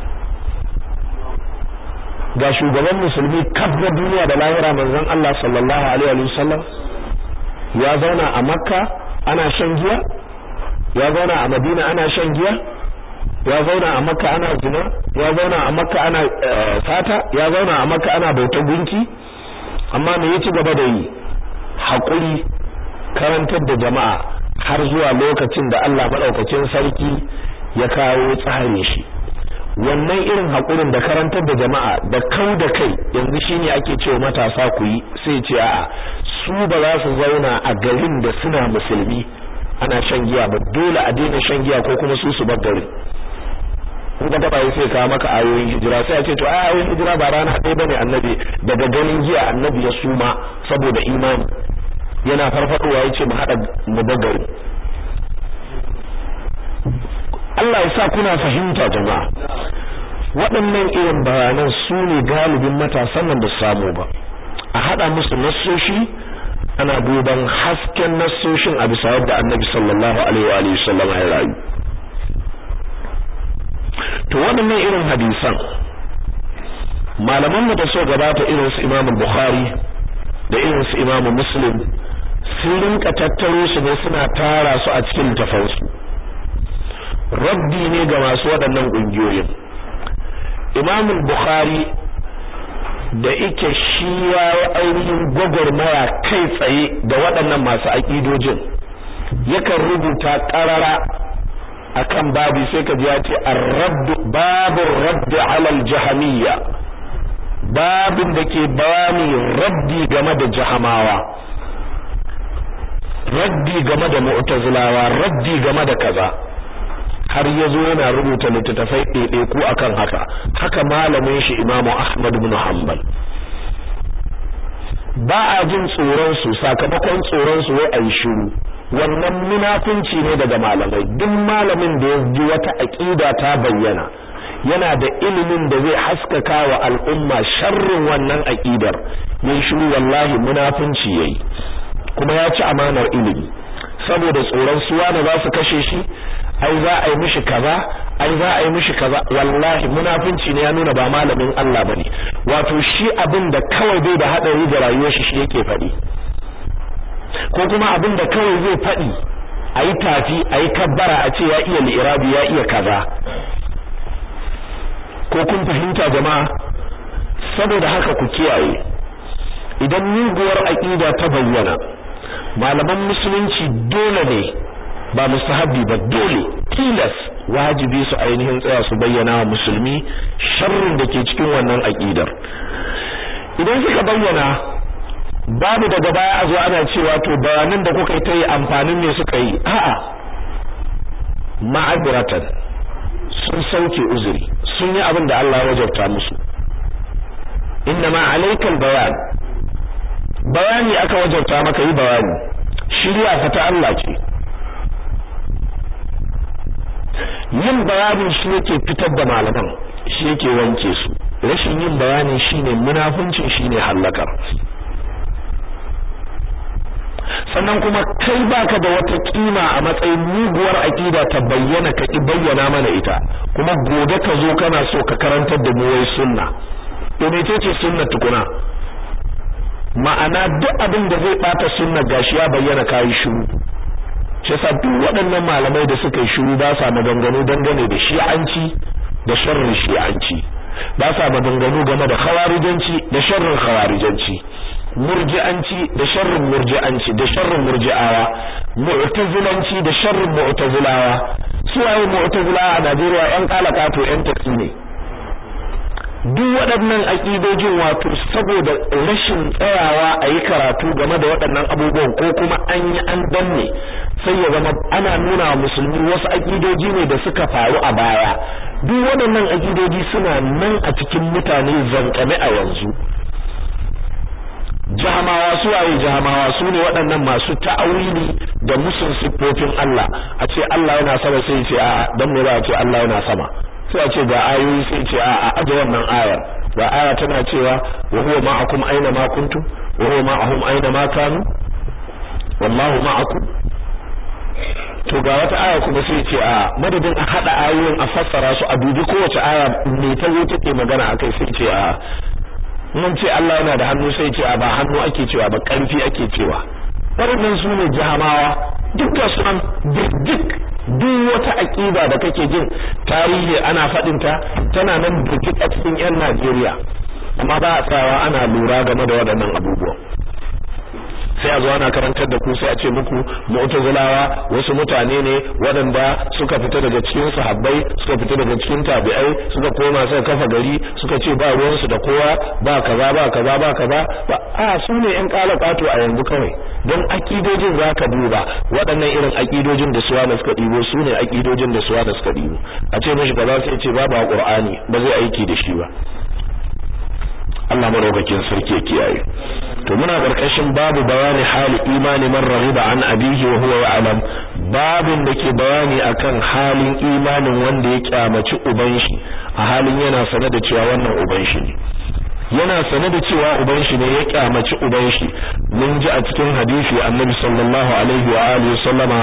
ga shugaban musulmi kaf na duniya da lahira manzon Allah sallallahu alaihi wa sallam ya zauna a makka ana shan giya ya zauna a madina ana shan giya ya zauna a makka ana zina ya zauna a makka ana fata ya zauna a makka ana bautar gunki amma me yaci gaba da yi hakuri karantar da jama'a har zuwa lokacin da Allah madaukakin sarki ya kawo tsare shi wannan irin hakurin da karantar da jama'a da kau da kai yanzu shine ake cewa matasa ku yi sai ce a'a su ba za su zauna a garin da suna musulmi ana shan giya ba dole a daina shan giya ko kuma su su bar garin in ka taba sai ka maka ayoyin hijira sai a ce to ayoyin hijira ba rana ɗaya bane annabi daga ganin giya annabi ya suma saboda imani yana farfadowa yace mu hada mu bar garin Allah ya sa kuna fahimta jama'a waɗannan irin bayanan su ne galibin matasan nan da samu ba a haɗa musu nassoshi ana duban hasken nassoshin a bisa yadda annabi sallallahu alaihi wa alihi sallam ya rayu to waɗannan irin hadisan malaman da so gabata irin su Imam Bukhari da irin su Imam Muslim sun rinka tattaro su ne suna tara su a cikin tafansu raddi ne ga masu waɗannan ƙungiyoyin Imam Bukhari da ike shi ya yi ainihin gwagwarmaya kai tsaye da waɗannan masu aƙidojin yakan rubuta ƙarara akan babi sai ka ji ya ce ar-radd babur radd ala al-jahmiyya babin da ke bayani raddi game da jahamawa raddi game da mu'tazilawa raddi game da kaza har yazo yana rubuta littattafai ɗaiɗaiku akan haka haka malamin shi Imam Ahmad ibn Hanbal ba a jin tsoron su sakamakon tsoron su wai ayi shiru wannan munafunci ne daga malamai duk malamin da ya ji wata aqida ta bayyana yana da ilimin da zai haskaka wa al'umma sharrin wannan aqidar yayin shiru wallahi munafunci yayi kuma ya ci amanar ilimi saboda tsoron suwa na za su kashe shi ai za a yi mishi kaza ai za a yi mishi kaza wallahi munafunci ne ya nuna ba malamin Allah bane wato shi abin da kawai bai da hadari da rayuwar shi shi yake faɗi ko kuma abin da kawai zai faɗi ayi tafi ayi kabbara a ce ya iya li'irabi ya iya kaza ko kun fahimta jama'a saboda haka ku kiyaye idan muguwar aqida ta bayyana malaman musulunci dole ne ba mustahabbi ba dole tilas wajibi su ainihin tsaya su bayyana wa musulmi sharrin da ke cikin wannan aqidar idan suka bayyana babu daga baya a zo ana cewa to bayanan da kuka yi ta yi amfanin ne suka yi a'a ma'abratan sun sauke uzuri sun yi abin da Allah ya wajabta musu inna ma alaikal bayan bayani aka wajabta maka yi bayani shirya fa ta Allah ce yin bayanin shi yake fitar da malaman shi yake wanke su rashin yin bayanin shine munafuncin shine halakar sannan kuma kai baka da wata kima a matsayin muguwar aqida ta bayyana ka ki bayyana mana ita kuma gobe ka zo kana so ka karantar da mu wai sunna to mecece sunna tukuna ma'ana duk abin da zai bata sunna gashi ya bayyana kai shiru shi yasa duk waɗannan malamai da suka yi shiru ba sa maganganu dangane da shi'anci da sharrin shi'anci ba sa maganganu game da khawarijanci da sharrin khawarijanci murji'anci da sharrin murji'anci da sharrin murji'awa mu'tazilanci da sharrin mu'tazilawa su waye mu'tazilawa a Najeriya yan kalakato yan taksi ne duk waɗannan aƙidojin wato saboda rashin tsayawa a yi karatu game da waɗannan abubuwan ko kuma an yi an danne sai ya zama ana nuna wa musulmi wasu aƙidoji ne da suka faru a baya duk waɗannan aƙidoji suna nan a cikin mutane zankame a yanzu jahamawa su waye jahamawa su ne waɗannan masu ta'awili da musun siffofin Allah a ce Allah yana sama sai ce a'a dan me ba a ce Allah yana sama sai a ce ga ayoyi sai ce a aje wannan ayar ga aya tana cewa wa huwa ma'akum aina ma kuntum wa huwa ma'ahum aina ma kanu wallahu ma'akum to ga wata aya kuma sai ce a madadin a hada ayoyin a fassara su a dubi kowace aya me ta zo take magana akai sai ce a mun ce Allah yana da hannu sai ce a ba hannu ake cewa ba karfi ake cewa waɗannan su ne jahamawa duk da su an duk duk wata aƙida da kake jin tarihi ana faɗin ta tana nan burkit a cikin 'yan Najeriya amma ba a tsawa ana lura game da waɗannan abubuwan sai a zo ana karantar da ku sai a ce muku mu'tazilawa wasu mutane ne waɗanda suka fita daga cikin sahabbai suka fita daga cikin tabi'ai suka koma suka kafa gari suka ce ba ruwan su da kowa ba kaza ba kaza ba kaza ba a su ne ƴan kalakato a yanzu kawai don akidojin zaka duba waɗannan irin akidojin da suwa da suka ɗibo su ne akidojin da suwa da suka ɗibo a ce mishi kaza sai ce babu a Qur'ani ba zai aiki da shi ba Allah maraukakin sarki ya kiyaye to muna karkashin babu bayani hali imani man rahiba an abihi wa huwa ya'lam babin da ke bayani akan halin imanin wanda ya kyamaci uban shi a halin yana sane da cewa wannan uban shi ne yana sane da cewa uban shi ne ya kyamaci uban shi mun ji a cikin hadisi annabi sallallahu alaihi wa alihi sallama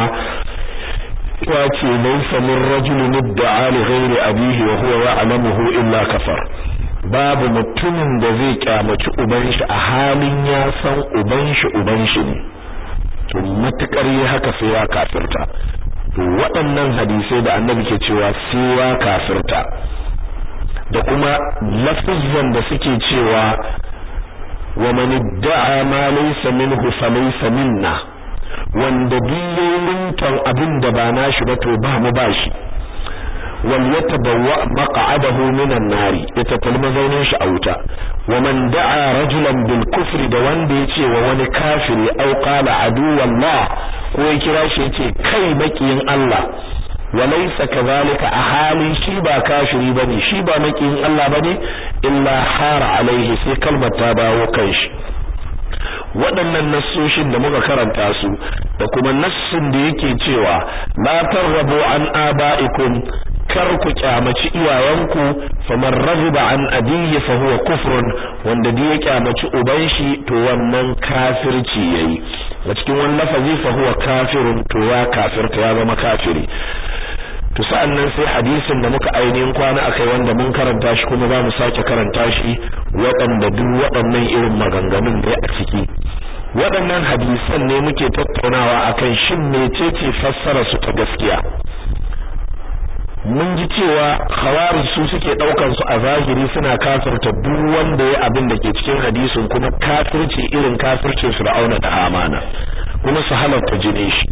ya ce laysa min rajulin idda'a li ghairi abihi wa huwa ya'lamuhu illa kafar babu mutumin da zai kyamaci uban shi a halin ya san uban shi uban shi ne to matukar yi haka sai ya kafirta to waɗannan hadisai da annabi ke cewa sai ya kafirta da kuma lafizan da suke cewa wa man idda'a ma laysa minhu falaysa minna wanda biyoyin abin da ba nashi ba to ba mu bashi wal yatabawwa maq'adahu minan nari ita mazaunin shi a wuta wa man da'a rajulan bil kufri da wanda yace wa wani kafiri aw qala aduwallah ko ya kira shi yace kai makiyin Allah wa laysa kadhalika a halin shi ba kafiri bane shi ba makiyin Allah bane illa hara alaihi sai kalmar ta dawo kan shi waɗannan nassoshin da muka karanta su da kuma nassin da yake cewa la tarrabu an aba'ikum kar ku kyamaci iyayenku faman raghiba an abiyi fa huwa kufrun wanda da ya kyamaci uban shi to wannan kafirci yayi a cikin wannan lafazi fa huwa kafirun to ya kafirta ya zama kafiri to sa'annan sai hadisin da muka ainihin kwana akai wanda mun karanta shi kuma za mu sake karanta shi waɗanda duk waɗannan irin maganganun da a ciki waɗannan hadisan ne muke tattaunawa akan shin mecece fassara su ta gaskiya mun ji cewa khawarij su suke daukan su a zahiri suna kafirta duk wanda ya abin da ke cikin hadisin kuma kafirci irin kafircin Fir'auna da Amana kuma su halarta jinin shi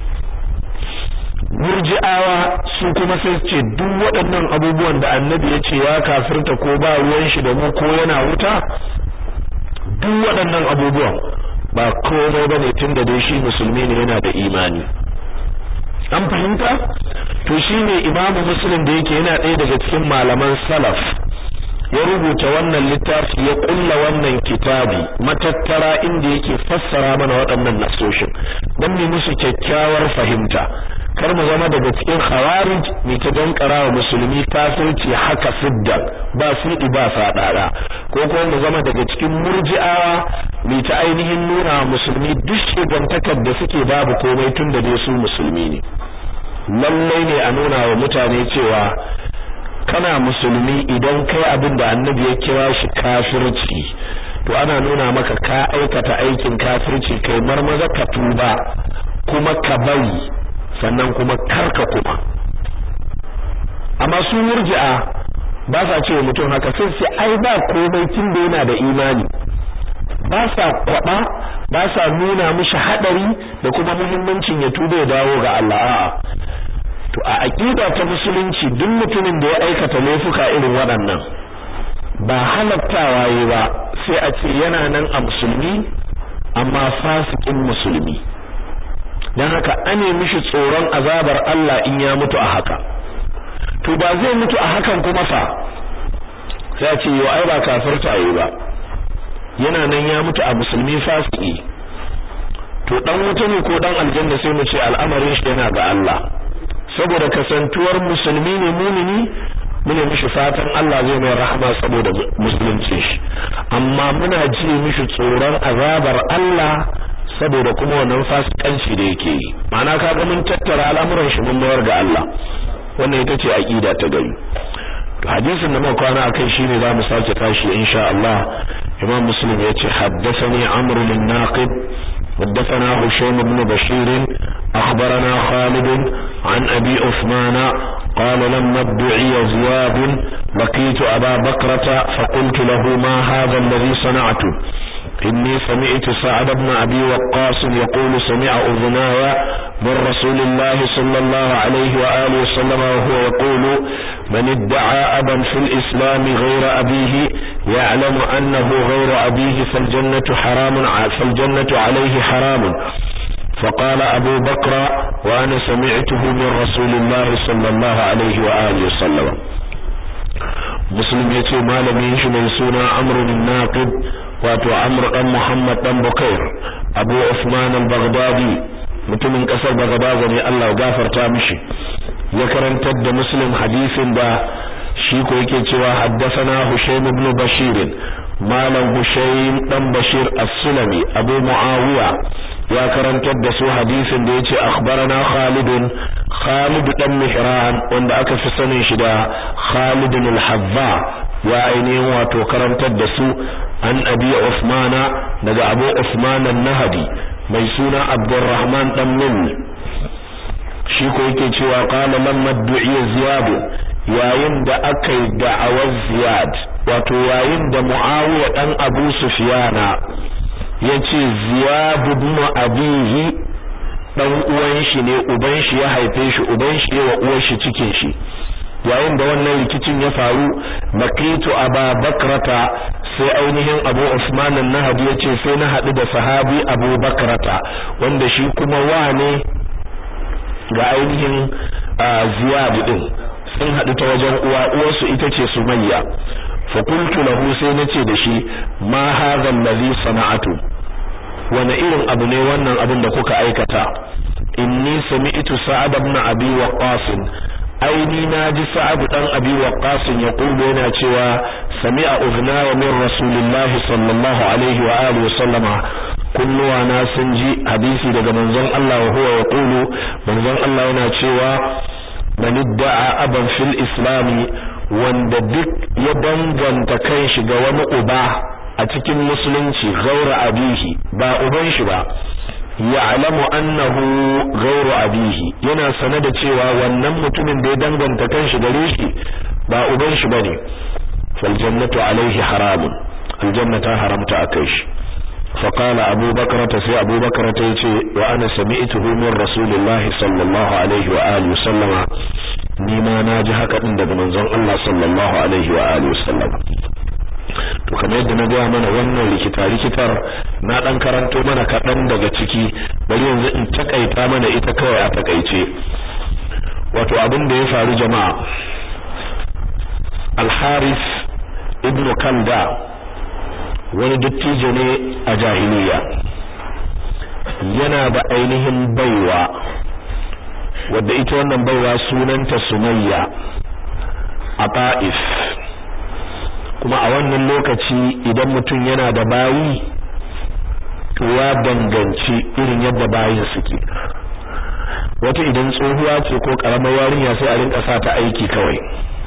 murji'awa su kuma sai ce duk waɗannan abubuwan da annabi ya ce ya kafirta ko ba ruwan shi da mu ko yana wuta duk waɗannan abubuwan ba komai bane tunda dai shi musulmi ne yana da imani an fahimta to shine imamu muslim da yake yana ɗaya daga cikin malaman salaf ya rubuta wannan littafi ya kulla wannan kitabi matattara inda yake fassara mana waɗannan nasoshin don mu musu kyakkyawar fahimta kar mu zama daga cikin khawarij mai ta dankara wa musulmi kafirci haka sidda ba sidi ba sadara ko kuma mu zama daga cikin murji'awa mai ta ainihin nuna wa musulmi duk shigantakar da suke babu komai tun da dai su musulmi ne lallai ne a nuna wa mutane cewa kana musulmi idan kai abin da annabi ya kira shi kafirci to ana nuna maka ka aikata aikin kafirci kai marmaza ka tuba kuma ka bari sannan kuma karka kuma amma su murji'a ba sa cewa mutum haka sai sai ai ba komai tun da yana da imani ba sa kwaba ba sa nuna mishi hadari da kuma muhimmancin ya tuba ya dawo ga Allah a'a to a aqida ta musulunci duk mutumin da ya aikata laifuka irin waɗannan ba halattawa yi ba sai a ce yana nan a musulmi amma fasikin musulmi dan haka ane mishi tsoron azabar Allah in ya mutu a haka to ba zai mutu a hakan kuma fa sai a ce yo ai ba kafirta yi ba yana nan ya mutu a musulmi fasiki to dan wuta ne ko dan aljanna sai mu ce al'amarin shi yana ga Allah saboda kasantuwar musulmi ne mumini mune mishi fatan Allah zai mai rahama saboda musulunci shi amma muna ji mishi tsoron azabar Allah saboda kuma wannan fasikanci da yake yi ma'ana kaga mun tattara al'amuran shi mun mayar ga Allah wannan ita ce aqida ta gari to hadisin da muka kwana akai shine za mu sake tashi insha Allah Imam Muslim yace haddathani Amr bin Naqib حدثنا هشام بن بشير أخبرنا خالد عن أبي عثمان قال لما ادعي زياد لقيت أبا بكرة فقلت له ما هذا الذي صنعته إني سمعت سعد بن أبي وقاص يقول سمع أذناي من رسول الله صلى الله عليه وآله وسلم وهو يقول من ادعى أبا في الإسلام غير أبيه يعلم أنه غير أبيه فالجنة حرام فالجنة عليه حرام فقال أبو بكر وأنا سمعته من رسول الله صلى الله عليه وآله وسلم مسلم يتي مالمين شمي سونا عمرو الناقد wato Amr dan Muhammad dan Bukair Abu Uthman al-Baghdadi mutumin kasar Baghdad ne Allah ya gafarta mishi ya karantar da Muslim hadisin da shi ko yake cewa haddathana Hushaym ibn Bashir malam Hushaym dan Bashir as-Sulami Abu Muawiya ya karantar da su hadisin da yace akhbarana Khalid Khalid dan Mihran wanda aka fi sanin shi da Khalid al-Hazza ya ainihin wato karantar da su an abi Usmana daga Abu Usman an-Nahdi mai suna Abdurrahman dan Min shi ko yake cewa qala lamma du'iya Ziyad yayin da aka yi da'awar Ziyad wato yayin da Muawiya dan Abu Sufyana yace Ziyad ibn Abihi dan uwan shi ne uban shi ya haife shi uban shi wa uwar shi cikin shi yayin da wannan rikicin ya faru makitu aba bakrata sai ainihin abu usman an-nahdi yace sai na hadu da sahabi abu bakrata wanda shi kuma wane ga ainihin ziyad din sun hadu ta wajen uwa uwarsu ita ce sumayya fa qultu lahu sai nace da shi ma hadha allazi sana'atu wani irin abu ne wannan abin da kuka aikata inni sami'tu sa'ad ibn abi waqqas aini naji sa'ad dan abi waqqas ya kullu yana cewa sami'a ughna min rasulillahi sallallahu alaihi wa alihi wa sallama kunnuwa na sun ji hadisi daga manzon Allah wa huwa yaqulu manzon Allah yana cewa man idda'a aban fil islami wanda duk ya danganta kanshi ga wani uba a cikin musulunci gaura abihi ba uban shi ba ya'lamu annahu ghayru abihi yana sane da cewa wannan mutumin da ya danganta kanshi gare shi ba uban shi bane fal jannatu alaihi haramun aljannata haramta akai shi فقال أبو بكرة سي أبو بكرة يتي وأنا سمعته من رسول الله صلى الله عليه وآله وسلم نيما ناجي هكا عند منزون الله صلى الله عليه وآله وسلم to kamar yadda na gaya mana wannan likita likitar na dan karanto mana kaɗan daga ciki bari yanzu in takaita mana ita kawai a takaice wato abin da ya faru jama'a al-Haris ibn Kalda wani dattijo ne a jahiliya yana da ainihin baiwa wadda ita wannan baiwa sunanta Sumayya a Ta'if kuma a wannan lokaci idan mutum yana da bayi to ya danganci irin yadda bayin suke wata idan tsohuwa ce ko karamar yarinya sai a rinka sa ta aiki kawai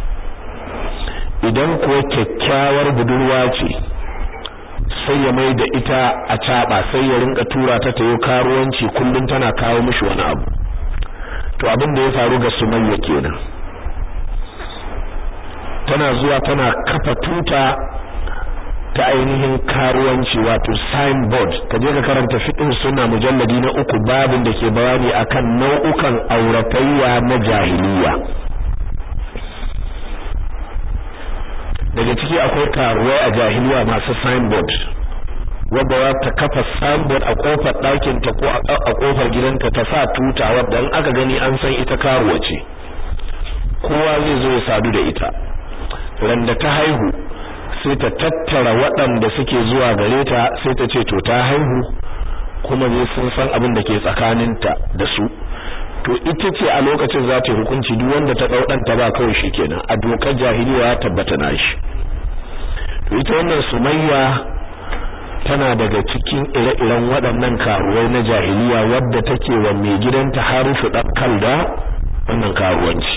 idan kuwa kyakkyawar budurwa ce sai ya mai da ita a caba sai ya rinka tura ta tayo karuwanci kullum tana kawo mishi wani abu to abin da ya faru ga Sumayya kenan tana zuwa tana kafa tuta ta ainihin karuwanci wato signboard ka je ka karanta fiqh sunna mujalladi na uku babin da ke bayani akan nau'ukan auratayya na jahiliya daga ciki akwai karuwai a jahiliya masu signboard wadda za ta kafa signboard a kofar ɗakin ta ko a kofar gidanta ta sa tuta wadda in aka gani an san ita karuwa ce kowa zai zo ya sadu da ita randa ta haihu sai ta tattara waɗanda suke zuwa gare ta sai ta ce to ta haihu kuma zai sun san abin da ke tsakaninta da su to ita ce a lokacin za ta hukunci duk wanda ta ɗau ɗanta ba kawai shi kenan a dokar jahiliya ya tabbata na shi to ita wannan sumayya tana daga cikin ire-iren waɗannan karuwai na jahiliya wadda take wa mai gidanta harufu ɗan kalda wannan karuwanci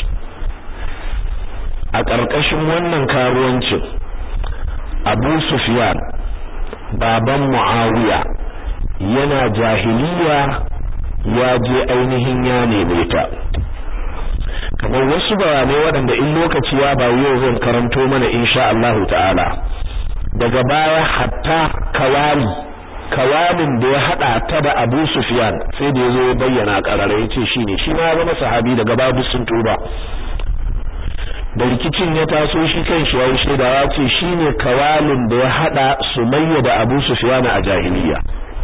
a ƙarƙashin wannan karuwancin Abu Sufyan baban Muawiya yana jahiliya ya je ainihin ya neme ta kamar wasu bayanai waɗanda in lokaci ya ba yau zan karanto mana insha Allah ta'ala daga baya hatta kawali kawalin da ya hada ta da Abu Sufyan sai da yazo ya bayyana karara yace shine shi ma zama sahabi daga babu sun tuba da rikicin ya taso shi kan shi yayi shaida ya ce shine kawalin da ya hada Sumayya da Abu Sufyan a jahiliya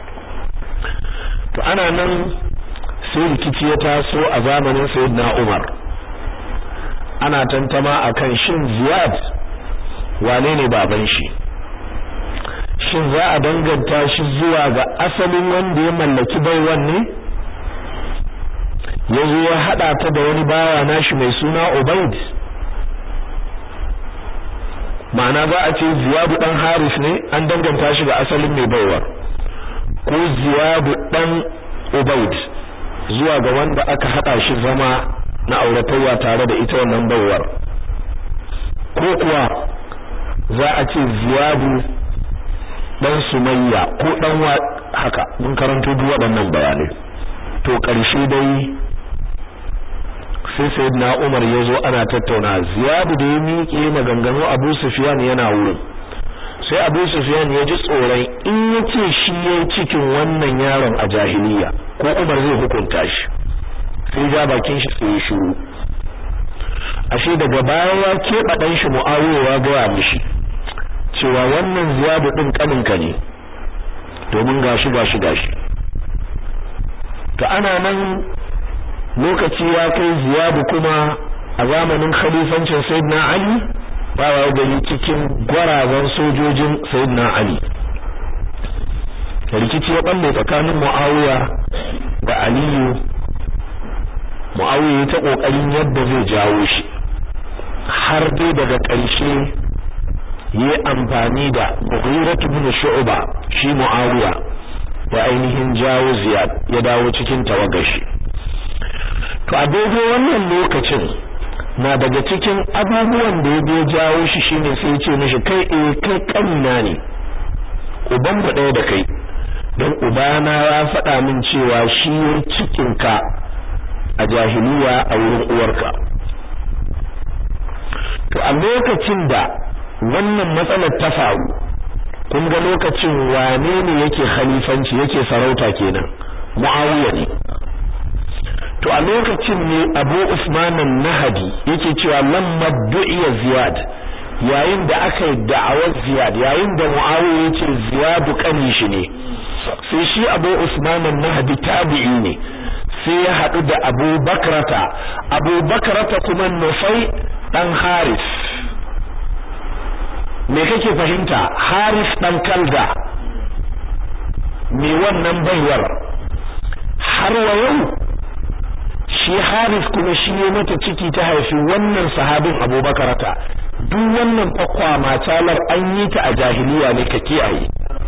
to ana nan sai rikici ya taso a zamanin Sayyidina Umar ana tantama akan shin Ziyad wane ne baban shi shin za a danganta shi zuwa ga asalin wanda ya mallaki baiwan ne yazo ya hada ta da wani bawa nashi mai suna Ubayd ma'ana za a ce Ziyadu dan Haris ne an danganta shi ga asalin mai baiwar ko Ziyadu dan Ubayd zuwa ga wanda aka hada shi zama na auratayya tare da ita wannan baiwar ko kuwa za a ce Ziyadu dan Sumayya ko dan wa haka mun karanto duk waɗannan bayanai to ƙarshe dai sai sayyidina Umar ya zo ana tattauna Ziyadu da ya miƙe maganganu Abu Sufyan yana wurin sai Abu Sufyan ya ji tsoron in yace shi yayi cikin wannan yaron a jahiliya ko Umar zai hukunta shi sai ja bakin shi sai ya shiru ashe daga baya ya keɓa ɗan shi Muawiya ya gaya mishi cewa wannan Ziyadu din kaninka ne domin gashi gashi gashi to ana nan lokaci ya kai ziyadu kuma a zamanin khalifancin sayyidina ali bawa gari cikin gwarazan sojojin sayyidina ali rikici ya balle tsakanin muawiya da aliyu muawiya ta kokarin yadda zai jawo shi har dai daga ƙarshe yi amfani da mughiratu bin shu'ba shi muawiya ya ainihin jawo ziyad ya dawo cikin tawagashi to a daidai wannan lokacin na daga cikin abubuwan da ya jawo shi shine sai ya ce mishi kai eh kai kanina ne uban mu ɗaya da kai don ubana ya faɗa min cewa shi ya cikin ka a jahiliya a wurin uwarka to a lokacin da wannan matsalar ta faru kun ga lokacin wane ne yake khalifanci yake sarauta kenan muawiya ne to a lokacin ne Abu Usman an-Nahdi yake cewa lamma du'iya Ziyad yayin da aka yi da'awar Ziyad yayin da Muawiya yace Ziyad kani shi ne sai shi Abu Usman an-Nahdi tabi'i ne sai ya hadu da Abu Bakrata Abu Bakrata kuma Nufai dan Haris me kake fahimta Haris dan Kalda me wannan baiwar har wa yau shi Haris kuma shi ne mata ciki ta haifi wannan sahabin Abubakarata duk wannan fakwa matalar an yi ta a jahiliya ne ka kiyaye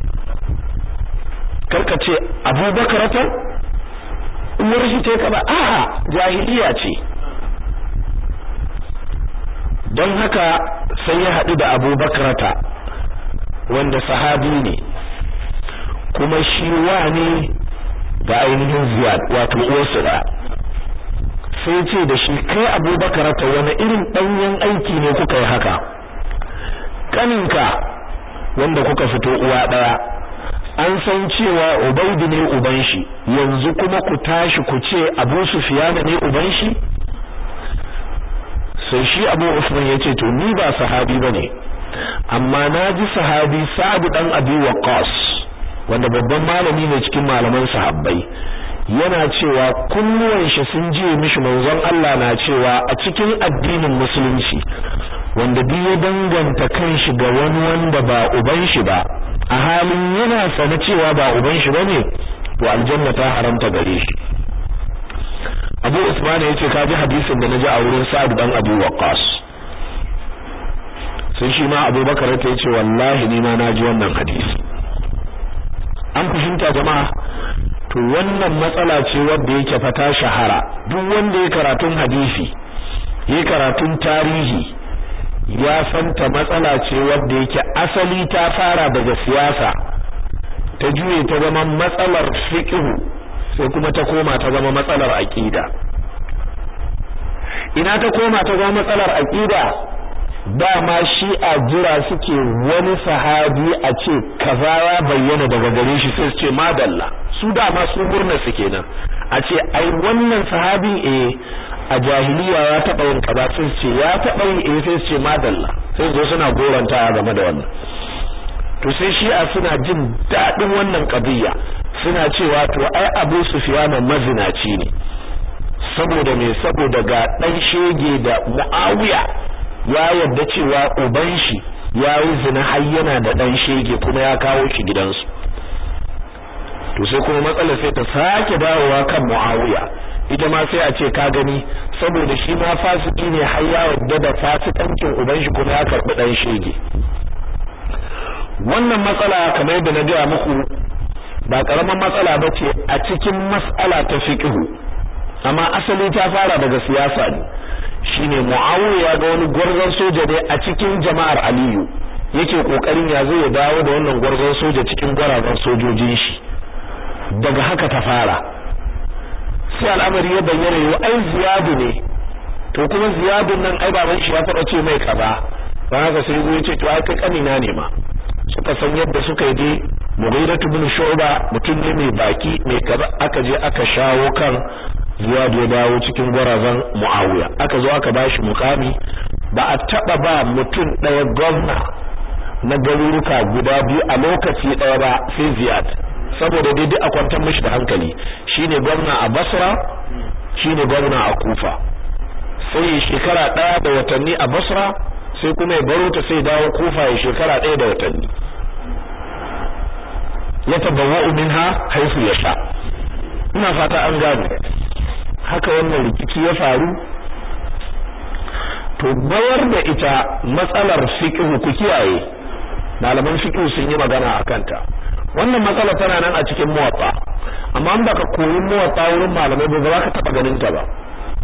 karka ce Abubakarata umar shi ta kaba a'a jahiliya ce don haka sai ya haɗu da Abubakarata wanda sahabi ne kuma shi wa ne ga ainihin Ziyad wato uwarsa da sai ce da shi kai abubakar ta wani irin ɗanyen aiki ne kuka yi haka kaninka wanda kuka fito uwa daya an san cewa Ubaidu ne uban shi yanzu kuma ku tashi ku ce Abu Sufyan ne uban shi sai shi Abu Usman yace to ni ba sahabi bane amma naji sahabi Sa'd dan Abi Waqqas wanda babban malami ne cikin malaman sahabbai yana cewa kunnuwan shi sun je mishi manzon Allah na cewa a cikin addinin musulunci wanda duk ya danganta kanshi ga wani wanda ba uban shi ba a halin yana sane cewa ba uban shi bane to aljanna ta haramta gare shi Abu Usman yace ka ji hadisin da naji a wurin Sa'd dan Abu Waqqas sai shi ma Abu Bakar ta yace wallahi ni ma naji wannan hadisi an fahimta jama'a to wannan matsala ce wadda yake fata shahara duk wanda ya karatun hadisi ya karatun tarihi ya santa matsala ce wadda yake asali ta fara daga siyasa ta juye ta zama matsalar fiqh sai kuma ta koma ta zama matsalar aqida ina ta koma ta zama matsalar aqida dama shi'a jira suke wani sahabi a ce kaza ya bayyana daga gare shi sai su ce madalla su dama su murna su kenan a ce ai wannan sahabin eh a jahiliya ya taɓa yin kaza sai su ce ya taɓa yin eh sai su ce madalla sai su zo suna goranta game da wannan to sai shi'a suna jin daɗin wannan ƙadiyya suna cewa to ai Abu Sufyan mazinaci ne saboda me saboda ga dan shege da Muawiya ya yarda cewa uban shi ya yi zina har yana da dan shege kuma ya kawo shi gidansu to sai kuma matsalar sai ta sake dawowa kan Muawiya ita ma sai a ce ka gani saboda shi ma fasiki ne har ya yarda da fasikancin uban shi kuma ya karbi dan shege wannan matsala kamar yadda na gaya muku ba karaman matsala bace a cikin mas'ala ta fiqh amma asali ta fara daga siyasa ne shine Muawiya ga wani gwarzon soja ne a cikin jama'ar Aliyu yake kokarin ya zo ya dawo da wannan gwarzon soja cikin gwarazan sojojin shi daga haka ta fara sai al'amari ya bayyana yau ai ziyadu ne to kuma ziyadun nan ai baban shi ya faɗa ce mai kaza ba haka sai zo yace to ai kai kanina ne ma suka san yadda suka yi dai Mughira ibn Shu'ba mutum ne mai baki mai kaza aka je aka shawo kan Ziyad ya dawo cikin gwarazan Muawiya aka zo aka bashi mukami ba a taba ba mutum ɗaya gwamna na garuruka guda biyu a lokaci ɗaya ba sai Ziyad saboda daidai a kwantar mishi da hankali shine gwamna a Basra shine gwamna a Kufa sai shekara ɗaya da watanni a Basra sai kuma ya baro ta sai dawo Kufa ya shekara ɗaya da watanni ya tabawwa'u minha haifu yasha ina fata an gane haka wannan rikici ya faru to bayar da ita matsalar fiqh ku kiyaye malaman fiqh sun yi magana akan ta wannan matsala tana nan a cikin muwatta amma an baka koyi muwatta wurin malamai ba za ka taba ganin ta ba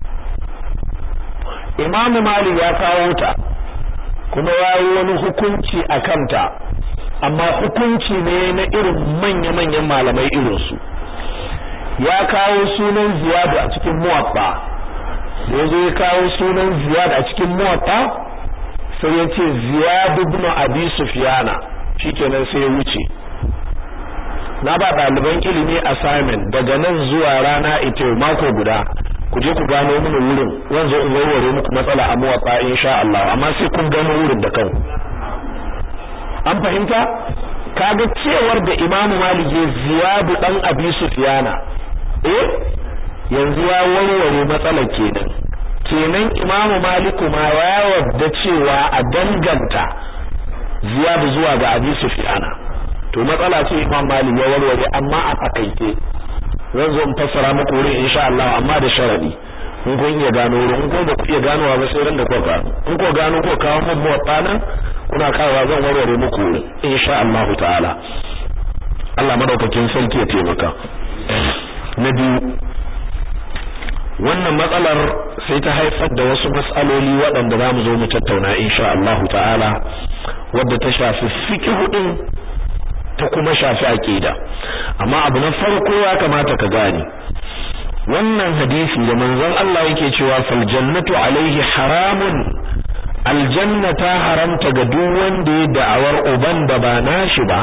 Imam Malik ya kawo ta kuma yayi wani hukunci akan ta amma hukunci ne na irin manya-manyan malamai irinsu ya kawo sunan ziyad a cikin muwatta da zo ya kawo sunan ziyad a cikin muwatta sai ya ce ziyad ibn abi sufyana shikenan sai ya wuce na ba ɗaliban ilimi assignment daga nan zuwa rana ita mako guda ku je ku gano mini wurin zan zo in warware muku matsala a muwatta insha Allah amma sai kun gano wurin da kanku an fahimta kaga cewar da Imam Malik ya ziyadu dan Abi Sufyana eh yanzu ya warware matsalar kenan kenan Imam Malik ma ya wadda cewa a danganta ziyadu zuwa ga Abi Sufyana to matsala ce Imam Malik ya warware amma a fakaice zan zo in fassara muku wurin insha Allah amma da sharadi in kun iya gano wurin in kun ba ku iya ganowa ba sai ran da kuka gano in ku gano ko kawo mun muwatta nan kuna kawowa zan warware muku wurin insha Allah ta'ala Allah madaukakin sarki ya taimaka na biyu wannan matsalar sai ta haifar da wasu matsaloli waɗanda za mu zo mu tattauna insha Allah ta'ala wadda ta shafi fiqh din ta kuma shafi aqida amma abu na farko ya kamata ka gane wannan hadisi da manzon Allah yake cewa fal jannatu alaihi haramun aljanna ta haramta ga duk wanda ya da'awar uban da ba nashi ba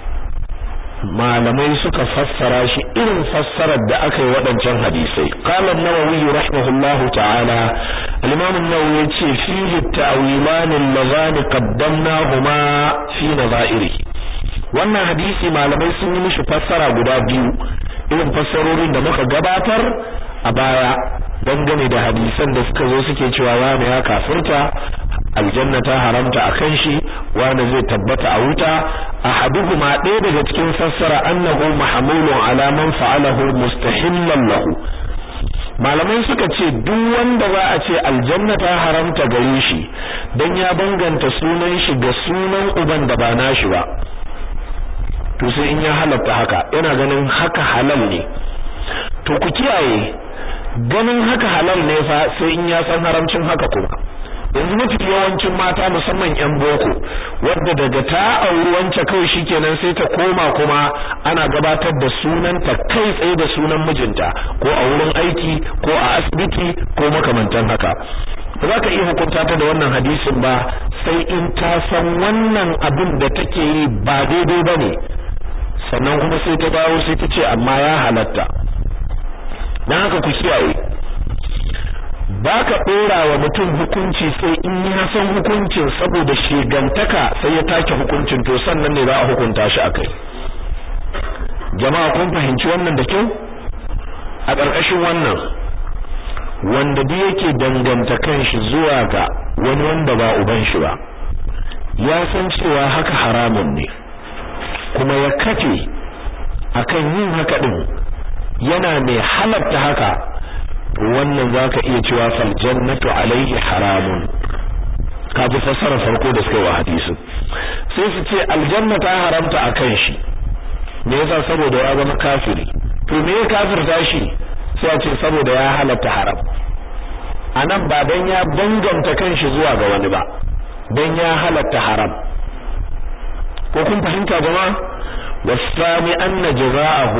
malamai suka fassara shi irin fassarar da aka yi waɗancan hadisai qala an-nawawi rahimahullahu ta'ala al-imam an-nawawi yace fihi at-ta'wilan allazani qaddamnahuma fi nazairi wannan hadisi malamai sun yi mishi fassara guda biyu irin fassarorin da muka gabatar a baya dangane da hadisan da suka zo suke cewa wani ya kafirta aljanna ta haramta akan shi wani zai tabbata a wuta ahaduhuma ɗaya daga cikin fassara annahu mahmulun ala man fa'alahu mustahillan lahu malamai suka ce duk wanda za a ce aljanna ta haramta gare shi dan ya banganta sunan shi ga sunan uban da ba nashi ba to sai in ya halatta haka yana ganin haka halal ne to ku kiyaye ganin haka halal ne fa sai in ya san haramcin haka kuma yanzu mafi yawancin mata musamman yan boko wadda daga ta auri wance kawai shikenan sai ta koma kuma ana gabatar da sunanta kai tsaye da sunan mijinta ko a wurin aiki ko a asibiti ko makamantan haka ba za ka iya hukunta ta da wannan hadisin ba sai in ta san wannan abin da take yi ba daidai ba ne sannan kuma sai ta dawo sai ta ce amma ya halatta don haka ku kiyaye ba ka ɗora wa mutum hukunci sai in ya san hukuncin saboda shigantaka sai ya take hukuncin to sannan ne za a hukunta shi a kai jama'a kun fahimci wannan da kyau a ƙarƙashin wannan wanda duk yake danganta kanshi zuwa ga wani wanda ba uban shi ba ya san cewa haka haramun ne kuma ya kafe akan yin haka din yana mai halatta haka wannan zaka iya cewa fal jannatu alaihi haramun ka ji fassara farko da suka yi wa hadisin sai su ce aljanna ta haramta akan shi me yasa saboda ya zama kafiri to me ya kafirta shi sai a ce saboda ya halatta haram anan ba dan ya danganta kanshi zuwa ga wani ba dan ya halatta haram ko kun fahimta jama'a wasami anna jazaahu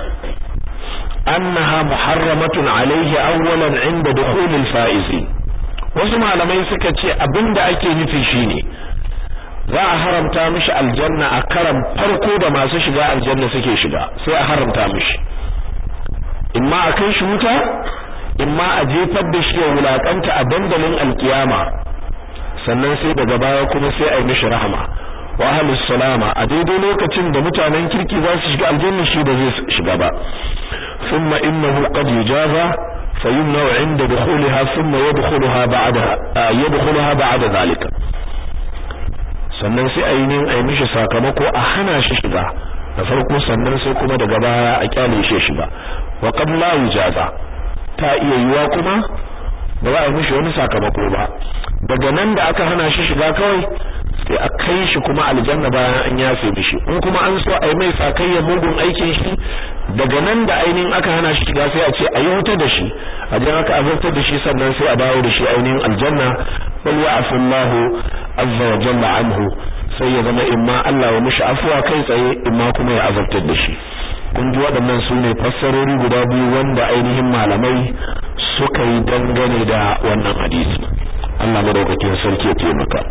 annaha muharramatun alayhi awwalan inda dukhul al-faizi wasu malamai suka ce abinda ake nufi shine za a haramta mishi aljanna a karan farko da masu shiga aljanna suke shiga sai a haramta mishi imma a kai shi wuta imma a jefar da shi ya wulakanta a dandalin alkiyama sannan sai daga baya kuma sai a yi mishi rahama wa ahlus salama a daidai lokacin da mutanen kirki za su shiga aljanna shi da zai shiga ba thumma innahu qad yujaza fayumna inda dukhulaha thumma yadkhulaha ba'da yadkhulaha ba'da zalika sannan sai a yi nin a yi mishi sakamako a hana shi shiga da farko sannan sai kuma daga baya a kyale shi shiga wa qad la yujaza ta iya yiwa kuma ba za a yi mishi wani sakamako ba daga nan da aka hana shi shiga kawai sai a kai shi kuma aljanna bayan an yafe mishi in kuma an so a yi mai sakayya mugun aikin shi daga nan da ainihin aka hana shi shiga sai a ce a yi wuta da shi a jan aka azabtar da shi sannan sai a dawo da shi ainihin aljanna wal ya'fu Allahu azza wa jalla anhu sai ya zama imma Allah ya mishi afuwa kai tsaye imma kuma ya azabtar da shi kun ji waɗannan su ne fassarori guda biyu wanda ainihin malamai suka yi dangane da wannan hadisi Allah madaukakin sarki ya taimaka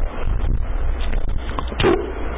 to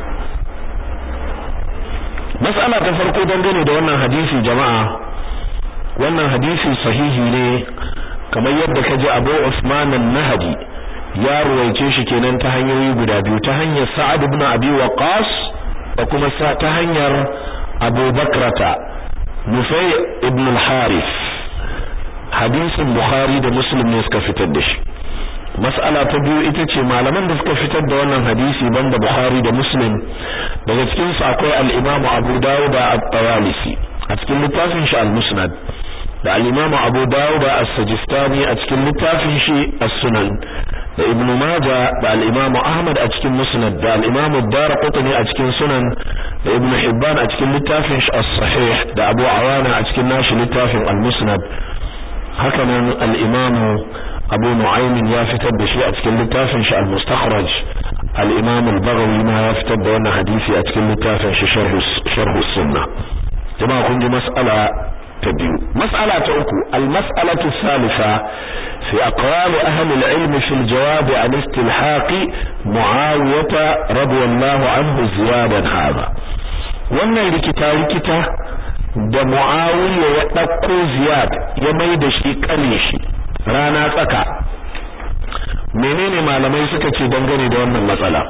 mas'ala ta farko dangane da wannan hadisi jama'a wannan hadisi sahihi ne kamar yadda kaji Abu Usman an-Nahdi ya ruwaice shi kenan ta hanyoyi guda biyu ta hanyar Sa'ad ibn Abi Waqqas da kuma ta hanyar Abu Bakrata Nufay ibn al-Harith hadisin Bukhari da Muslim ne suka fitar da shi mas'ala ta biyu ita ce malaman da suka fitar da wannan hadisi banda Bukhari da Muslim daga cikin su akwai al-Imam Abu Dawud at-Tawalisi a cikin littafin shi al-Musnad da al-Imam Abu Dawud as-Sijistani a cikin littafin shi as-Sunan da Ibn Majah da al-Imam Ahmad a cikin Musnad da al-Imam Ad-Darqutni a cikin Sunan da Ibn Hibban a cikin littafin shi as-Sahih da Abu Awana a cikin nashi littafin al-Musnad haka nan al-Imam Abu Nu'aym ya fitar da shi a cikin littafin shi al-Mustakhraj al-Imam al-Baghawi ma ya fitar da wannan hadisi a cikin littafin shi Sharh Sharh Sunnah jama'a kun ji mas'ala ta biyu mas'ala ta uku al-mas'alatu thalitha fi aqwali ahli al-ilm fi al-jawab an istilhaq muawiyah radiyallahu anhu ziyadan hadha wannan rikita rikita da muawiya ya dauko ziyad ya mai da shi kane shi rana tsaka menene malamai suka ce dangane da wannan matsala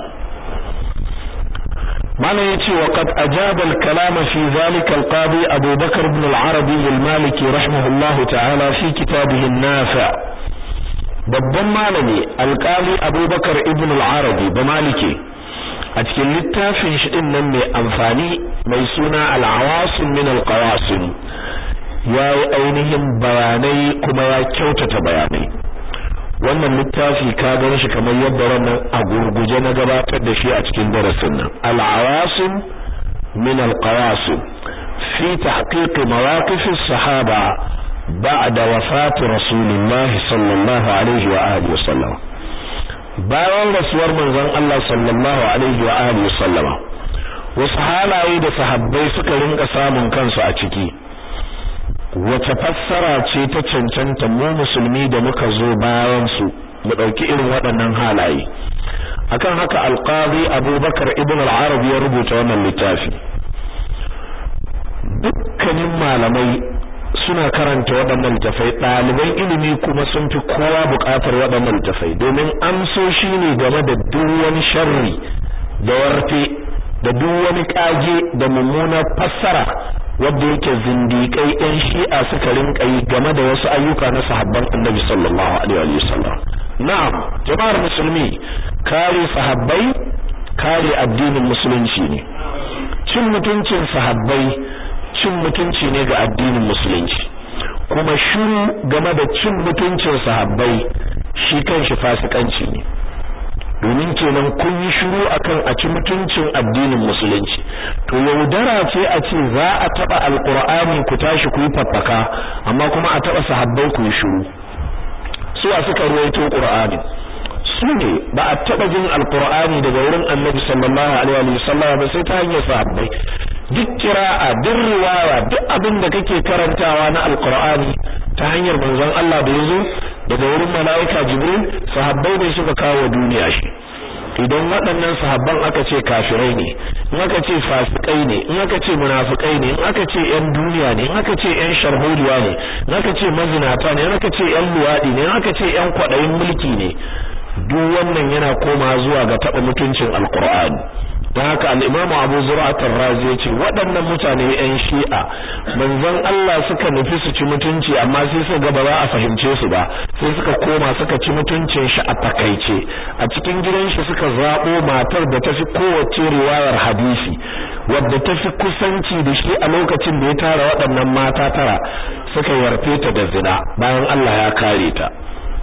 malam yace wa qad ajaba al-kalam fi zalika al-qadi Abu Bakr ibn al-Arabi al-Maliki rahimahullahu ta'ala fi kitabihi an-Nafi' babban malami alƙali Abu Bakr ibn al-Arabi ba maliki a cikin littafin shi din nan mai amfani mai suna al-awasim min al-qawasim yayi ainihin bayanai kuma ya kyautata bayanai wannan littafi ka gani shi kamar yadda wannan a gurguje na gabatar da shi a cikin darasin nan al-awasim min al-qawasim fi tahqiq mawaqif as-sahaba ba'da wafat rasulullah sallallahu alaihi wa alihi wasallam bayan rasuwar manzon Allah sallallahu alaihi wa alihi wasallam wasu halaye da sahabbai suka rinka samun kansu a ciki wace fassara ce ta cancanta mu musulmi da muka zo bayan su mu dauki irin waɗannan halaye akan haka alqadi abubakar ibn al-arabi ya rubuta wannan littafi dukkanin malamai suna karanta waɗannan littafai ɗaliban ilimi kuma sun fi kowa buƙatar waɗannan littafai domin amsoshi ne game da duk wani sharri da warte da duk wani ƙage da mummunar fassara wanda yake zindiƙai ɗan shi'a suka rinka yi game da wasu ayyuka na sahabban annabi sallallahu alaihi wa sallam na'am jama'ar musulmi kare sahabbai kare addinin musulunci ne cin mutuncin sahabbai cin mutunci ne ga addinin musulunci kuma shiru game da cin mutuncin sahabbai shi kanshi fasikanci ne domin kenan kun yi shiru akan a ci mutuncin addinin musulunci to yaudara ce a ce za a taba alqur'ani ku tashi ku yi faffaka amma kuma a taba sahabbai ku yi shiru su a suka ruwaito qur'ani su ne ba a taba jin alqur'ani daga wurin annabi sallallahu alaihi wasallam ba sai ta hanyar sahabbai duk kira'a duk riwaya duk abin da kake karantawa na alqur'ani ta hanyar manzon Allah da yazo daga wurin malaika jibril sahabbai ne suka kawo duniya shi idan waɗannan sahabban aka ce kafirai ne in aka ce fasikai ne in aka ce munafikai ne in aka ce ƴan duniya ne in aka ce ƴan sharholiya ne in aka ce mazinata ne in aka ce ƴan luwadi ne in aka ce ƴan kwaɗayin mulki ne duk wannan yana koma zuwa ga taɓa mutuncin alqur'ani don haka al'imamu abu zura'atar razi ya ce waɗannan mutane 'yan shi'a manzon Allah suka nufi su ci mutunci amma sai suka ga ba za a fahimce su ba sai suka koma suka ci mutuncin shi a takaice a cikin gidan shi suka zaɓo matar da ta fi kowace riwayar hadisi wadda ta fi kusanci da shi a lokacin da ya tara waɗannan mata tara suka yarfe ta da zina bayan Allah ya kare ta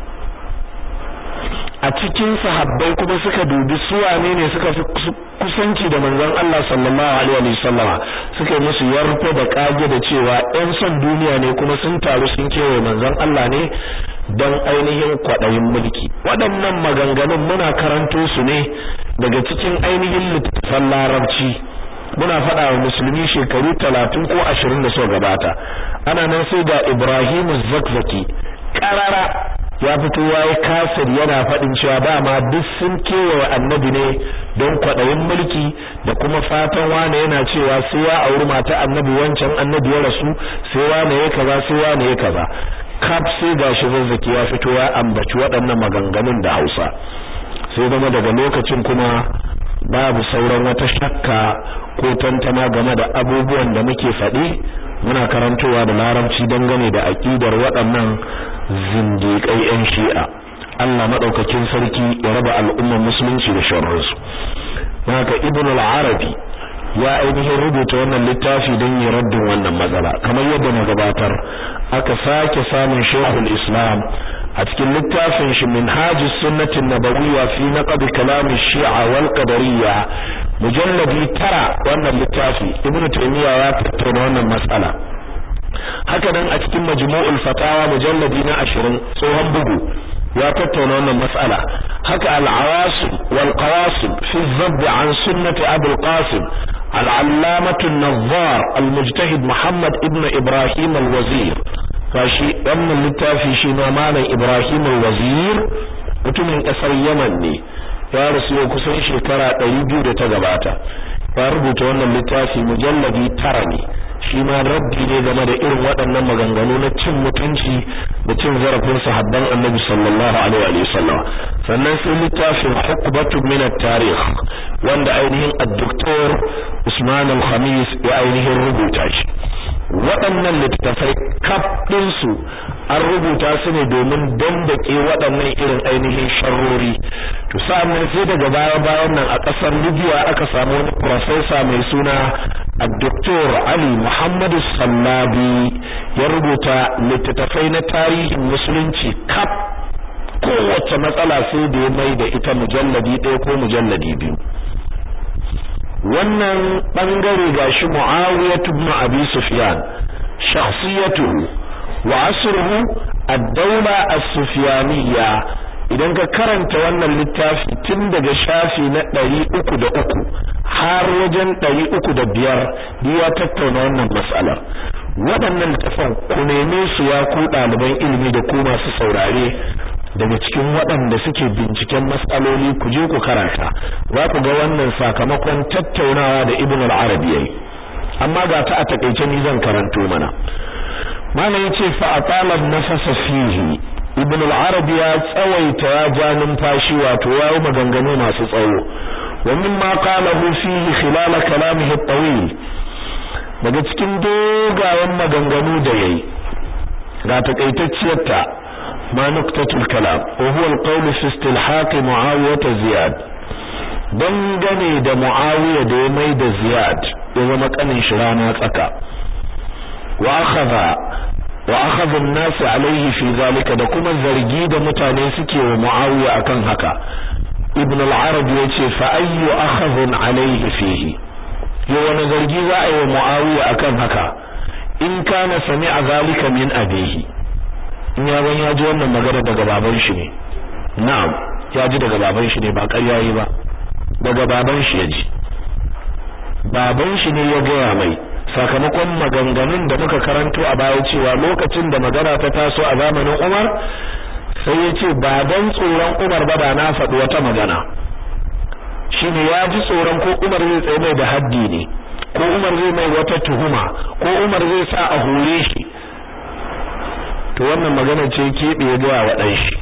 a cikin sahabbai kuma suka dubi su wane ne suka fi kusanci da manzon Allah sallallahu alaihi wa sallama suka yi musu yarfa da kage da cewa ɗan son duniya ne kuma sun taru sun kewaye manzon Allah ne don ainihin kwaɗayin mulki waɗannan maganganun muna karanto su ne daga cikin ainihin littattafan larabci muna faɗa wa musulmi shekaru talatin ko ashirin da suka gabata ana nan sai da Ibrahim Zakzaki ƙarara ya fito yayi kasir yana faɗin cewa dama duk sun kewaye annabi ne don kwaɗayin mulki da kuma fatan wane yana cewa sai ya auri mata annabi wancan annabi ya rasu sai wane ya kaza sai wane ya kaza kaf sai gashi zazzaki ya fito ya ambaci waɗannan maganganun da Hausa sai zama daga lokacin kuma babu sauran wata shakka ko tantama game da abubuwan da muke faɗi muna karantowa da larabci dangane da aƙidar waɗannan zindiƙai 'yan shi'a Allah maɗaukakin sarki ya raba al'ummar musulunci da sharrinsu haka ibn al-arabi ya ainihin rubuta wannan littafi don ya raddin wannan matsala kamar yadda na gabatar aka sake samun shekul islam a cikin littafin shi minhajus sunnatin nabawiyya fi naqd kalam shi'a wal qadariyya mujalladi tara wannan littafi ibn taymiya ya tattauna wannan matsala haka nan a cikin majmu'ul fatawa mujalladi na 20 tsohon bugu ya tattauna wannan mas'ala haka al-awasim wal qawasim fi dhabb an sunnati abul qasim al-allamah an-nazzar al-mujtahid Muhammad ibn Ibrahim al-Wazir kashi wannan littafi shi ma malam Ibrahim al-Wazir mutumin kasar Yaman ne ya rasu yau kusan shekara 200 da ta gabata ya rubuta wannan littafi mujalladi tara ne shi ma rabbi ne game da irin waɗannan maganganu na cin mutunci da cin zarafin sahabban annabi sallallahu alaihi wa sallam sannan sai littafin hukbatu min at-tarikh wanda ainihin ad-doktor Usman al-Khamis ya ainihin rubuta shi waɗannan littattafai kaf ɗinsu an rubuta su ne domin dandake waɗannan irin ainihin sharrori to sa'annan sai daga baya bayan nan a ƙasar Libya aka samu wani professor mai suna Dr. Ali Muhammad Sallabi ya rubuta littattafai na tarihin musulunci kaf kowace matsala sai da ya mai da ita mujalladi ɗaya ko mujalladi biyu wannan bangare gashi Muawiyah ibn Abi Sufyan shakhsiyatuhu wa asruhu ad-dawla as-sufyaniyya idan ka karanta wannan littafi tun daga shafi na ɗari uku da uku har wajen ɗari uku da biyar ya tattauna wannan matsalar waɗannan littafan ku neme su ya ku ɗaliban ilimi da ku masu saurare daga cikin waɗanda suke binciken matsaloli ku je ku karanta za ku ga wannan sakamakon tattaunawa da ibn al-arabi yayi amma ga ta a takeice ni zan karanto mana malam yace fa atala nafasa fihi ibn al-arabi ya tsawaita ya ja numfashi wato ya yi maganganu masu tsawo wa mimma qalahu fihi khilal kalamihi at-tawil daga cikin dogayen maganganu da yayi ga takaitacciyar ta ما نقطة الكلام وهو القول في استلحاق معاوية زياد dangane da Muawiya da ya mai da Ziyad ya zama kanin shi rana tsaka wa akhadha wa akhadha an-nas alayhi fi zalika da kuma zargi da mutane suke wa Muawiya akan haka Ibn al-Arabi yace fa ayyu akhadhun alayhi fihi yo wani zargi za a yi wa Muawiya akan haka in kana sami'a zalika min abihi in ya ban ya ji wannan magana daga baban shi ne na'am ya ji daga baban shi ne ba ƙarya yi ba daga baban shi ya ji baban shi ne ya gaya mai sakamakon maganganun da muka karanto a baya cewa lokacin da magana ta taso a zamanin Umar sai ya ce ba dan tsoron Umar ba da na faɗi wata magana shine ya ji tsoron ko Umar zai tsaye mai da haddi ne ko Umar zai mai wata tuhuma ko Umar zai sa a hore shi to wannan magana ce keɓe ya ga wa ɗan shi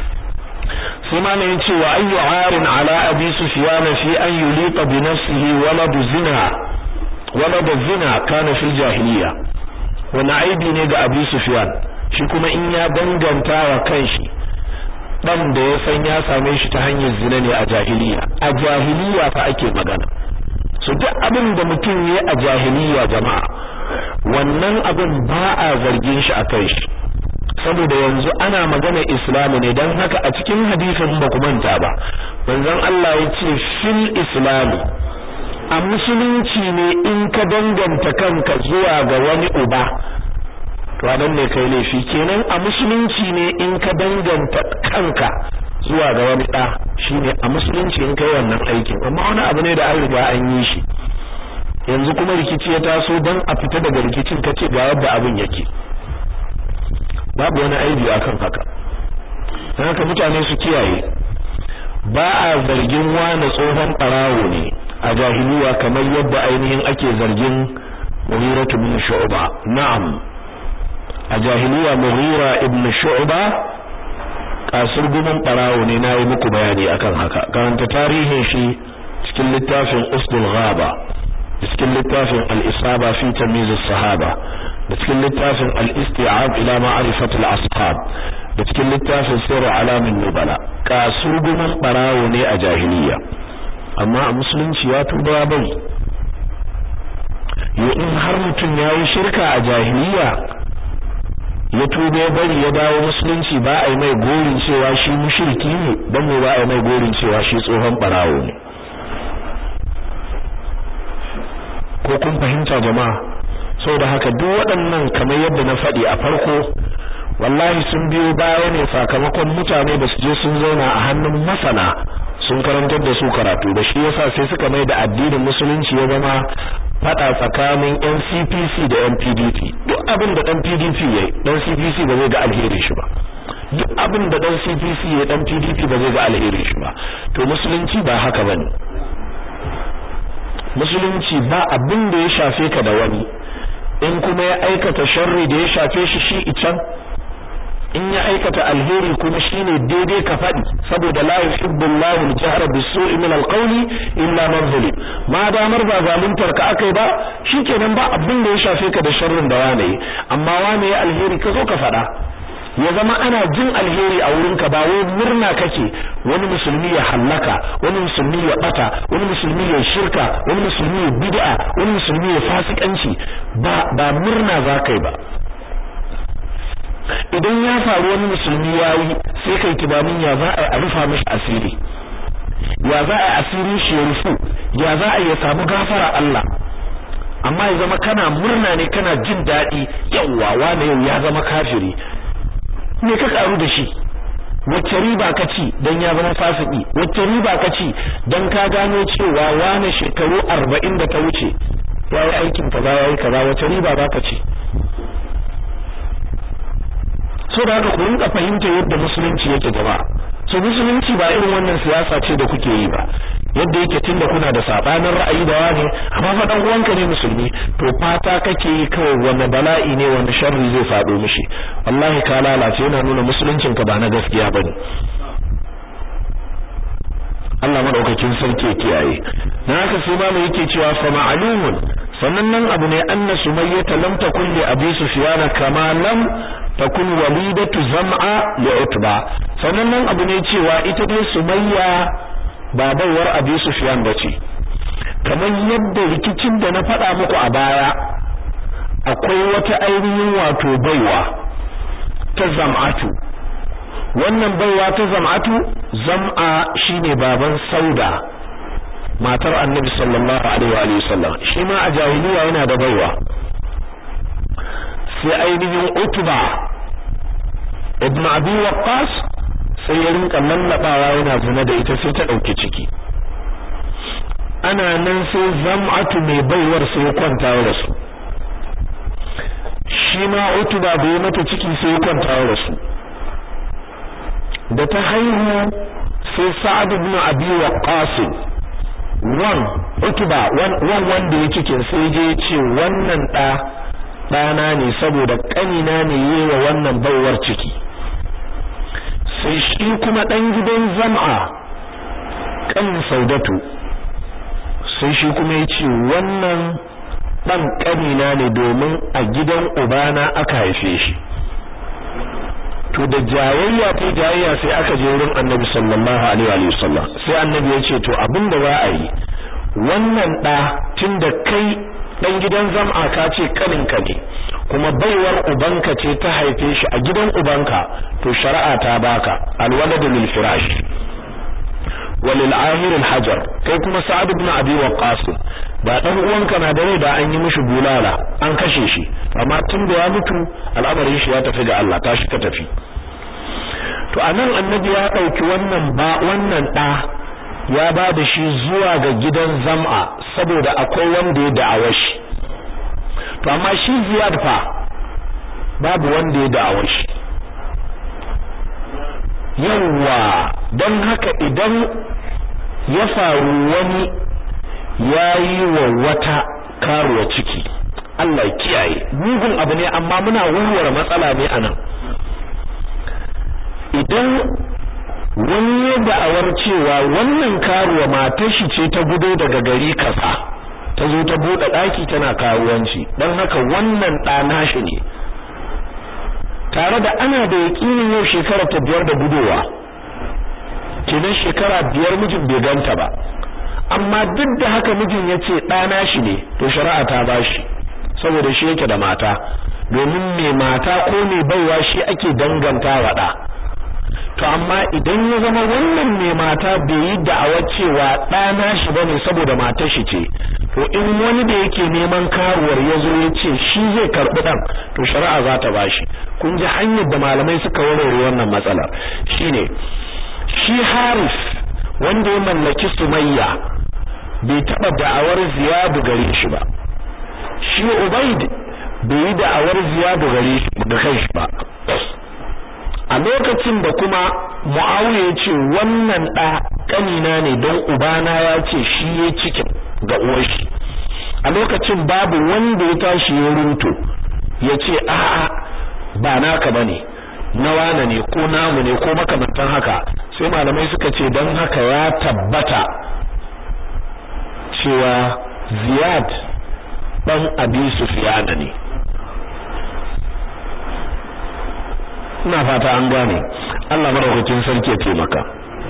sai ma ne ce wa ayyu arin ala abi sufyan fi an yulita bi nafsihi walad zina walad zina kana fil jahiliya wani aibi ne ga abi sufyan shi kuma in ya danganta wa kanshi dan da ya san ya same shi ta hanyar zina ne a jahiliya a jahiliya fa ake magana so duk abin da mutum ya a jahiliya jama'a wannan abin ba a zargin shi a kai shi saboda yanzu ana magana islamu ne don haka a cikin hadisin ba ku manta ba manzon Allah ya ce fil islami a musulunci ne in ka danganta kanka zuwa ga wani uba to nan ne kai laifi kenan a musulunci ne in ka danganta kanka zuwa ga wani da shine a musulunci in kai wannan aikin amma wani abu ne da an riga an yi shi yanzu kuma rikici ya taso don a fita daga rikicin kace ga yadda abin yake babu wani aibi akan haka dan haka mutane su kiyaye ba a zargin wani tsohon barawo ne a jahiliya kamar yadda ainihin ake zargin Mughira ibn Shu'ba na'am a jahiliya Mughira ibn Shu'ba kasur gumin barawo ne nayi muku bayani akan haka karanta tarihin shi cikin littafin Usdul Ghaba cikin littafin Al-Isaba fi Tamyiz as-Sahaba da cikin littafin al-isti'ab ila ma'rifat al-ashab da cikin littafin sirr alamin nubala kasur gumin barawo ne a jahiliya amma a musulunci ya tuba ya bari yo in har mutum yayi shirka a jahiliya ya tuba ya bari ya dawo musulunci ba a yi mai gorin cewa shi mushriki ne dan me ba a yi mai gorin cewa shi tsohon barawo ne ko kun fahimta jama'a da haka duk waɗannan kamar yadda na faɗi a farko wallahi sun biyo baya ne sakamakon mutane da su je sun zauna a hannun masana sun karantar da su karatu da shi yasa sai suka mai da addinin musulunci ya zama fada tsakanin NCPC da NPDP duk abin da dan PDP yayi dan CPC ba zai ga alheri shi ba duk abin da dan CPC yayi dan PDP ba zai ga alheri shi ba to musulunci ba haka bane musulunci ba abin da ya shafe ka da wani in kuma ya aikata sharri da ya shafe shi shi ican in ya aikata alheri kuma shine daidai ka faɗi saboda la yuhibbu Allahu al-jahra bis-su'i min al-qawli illa man zulim ma damar ba zaluntar ka akai ba shikenan ba abin da ya shafe ka da sharrin da wane amma wane ya alheri ka zo ka faɗa ya zama ana jin alheri a wurin ka ba wai murna kake wani musulmi ya hallaka wani musulmi ya bata wani musulmi ya shirka wani musulmi ya bid'a wani musulmi ya fasikanci ba ba murna zakai ba idan ya faru wani musulmi yayi sai kai tunanin ya za a rufa mishi asiri ya za a asiri shi ya rufu ya za a ya samu gafara Allah amma ya zama kana murna ne kana jin daɗi yawwa wane yau ya zama kafiri me ka karu da shi wacce riba ka ci dan ya zama fasiki wacce riba ka ci dan ka gano cewa wane shekaru 40 da ta wuce yayi aikin kaza yayi kaza wacce riba za ka ci so da haka ku rinka fahimta yadda musulunci yake gaba so musulunci ba irin wannan siyasa ce da kuke yi ba yadda yake tunda kuna da sabanin ra'ayi da wani amma fa dan uwanka ne musulmi to fata kake yi kawai wani bala'i ne wani sharri zai fado mishi wallahi ka lalace yana nuna musuluncin ka ba na gaskiya bane Allah madaukakin sarki ya kiyaye na haka sai mamu yake cewa fa ma'lumun sannan nan abu ne anna sumayyata lam takun li abi sufyan kama lam takun walidatu zam'a li utba sannan nan abu ne cewa ita dai sumayya ba baiwar abi sufyan bace kamar yadda rikicin da na faɗa muku a baya akwai wata ainihin wato baiwa ta zam'atu wannan baiwa ta zam'atu zam'a shine baban sauda matar annabi sallallahu alaihi wa sallam shi ma a jahiliya yana da baiwa sai ainihin utba ibn abi waqqas sai ya rinka lallabawa yana zina da ita sai ta dauki ciki ana nan sai zam'atu mai baiwar sai ya kwanta da su shi ma utba bai mata ciki sai ya kwanta da su da ta haihu sai sa'ad ibn abi waqqas wan utuba wan wanda ya cikin sai je ce wannan da dana ne saboda kanina ne yewa wannan baiwar ciki sai shi kuma dan gidan zam'a kan saudatu sai shi kuma ya ce wannan dan kanina ne domin a gidan ubana aka haife shi to da jayayya ta jayayya sai aka je wurin Annabi sallallahu alaihi wa sallam sai Annabi ya ce to abinda za a yi wannan da tunda kai dan gidan zam'a ka ce kaninka ne kuma baiwar ubanka ce ta haife shi a gidan ubanka to shari'a ta baka alwaladu lil firash walil ahir al hajar kai kuma sa'ad ibn abi waqqas ba dan uwanka na da rai da an yi mishi bulala an kashe shi amma tun da ya mutu al'amarin shi ya tafi ga Allah tashi ka tafi to anan annabi ya dauki wannan ba wannan da ya ba da shi zuwa ga gidan zam'a saboda akwai wanda ya da'awa shi to amma shi ziyad fa babu wanda ya da'awa shi yawwa don haka idan ya faru wani ya yi wa wata karuwa ciki Allah ya kiyaye mugun abu ne amma muna warware matsala ne anan idan wani ya da'awar cewa wannan karuwa matar shi ce ta gudo daga gari kasa ta zo ta bude daki tana karuwanci dan haka wannan ɗa nashi ne tare da ana da yakinin yau shekara ta biyar da gudowa kenan shekara biyar mijin bai ganta ba amma duk da haka mijin ya ce ɗana shi ne to shari'a ta bashi saboda shi yake da mata domin mai mata ko mai baiwa shi ake danganta wa ɗa to amma idan ya zama wannan mai mata bai yi da'awar cewa ɗana shi bane saboda matar shi ce to in wani da yake neman karuwar ya zo ya ce shi zai karɓi ɗan to shari'a za ta bashi kun ji hanyar da malamai suka warware wannan matsalar shine shi Haris wanda ya mallaki sumayya bai taba da'awar ziyadu gare shi ba shi ubaid bai yi da'awar ziyadu gare shi da kanshi ba a lokacin da kuma muawiya ya ce wannan da kanina ne don ubana ya ce shi ya cikin ga uwar shi a lokacin babu wanda ya tashi ya runto ya ce a'a ba naka bane na wane ne ko namu ne ko makamantan haka sai malamai suka ce don haka ya tabbata cewa ziyad dan abi sufyana ne ina fata an gane Allah madaukakin sarki ya taimaka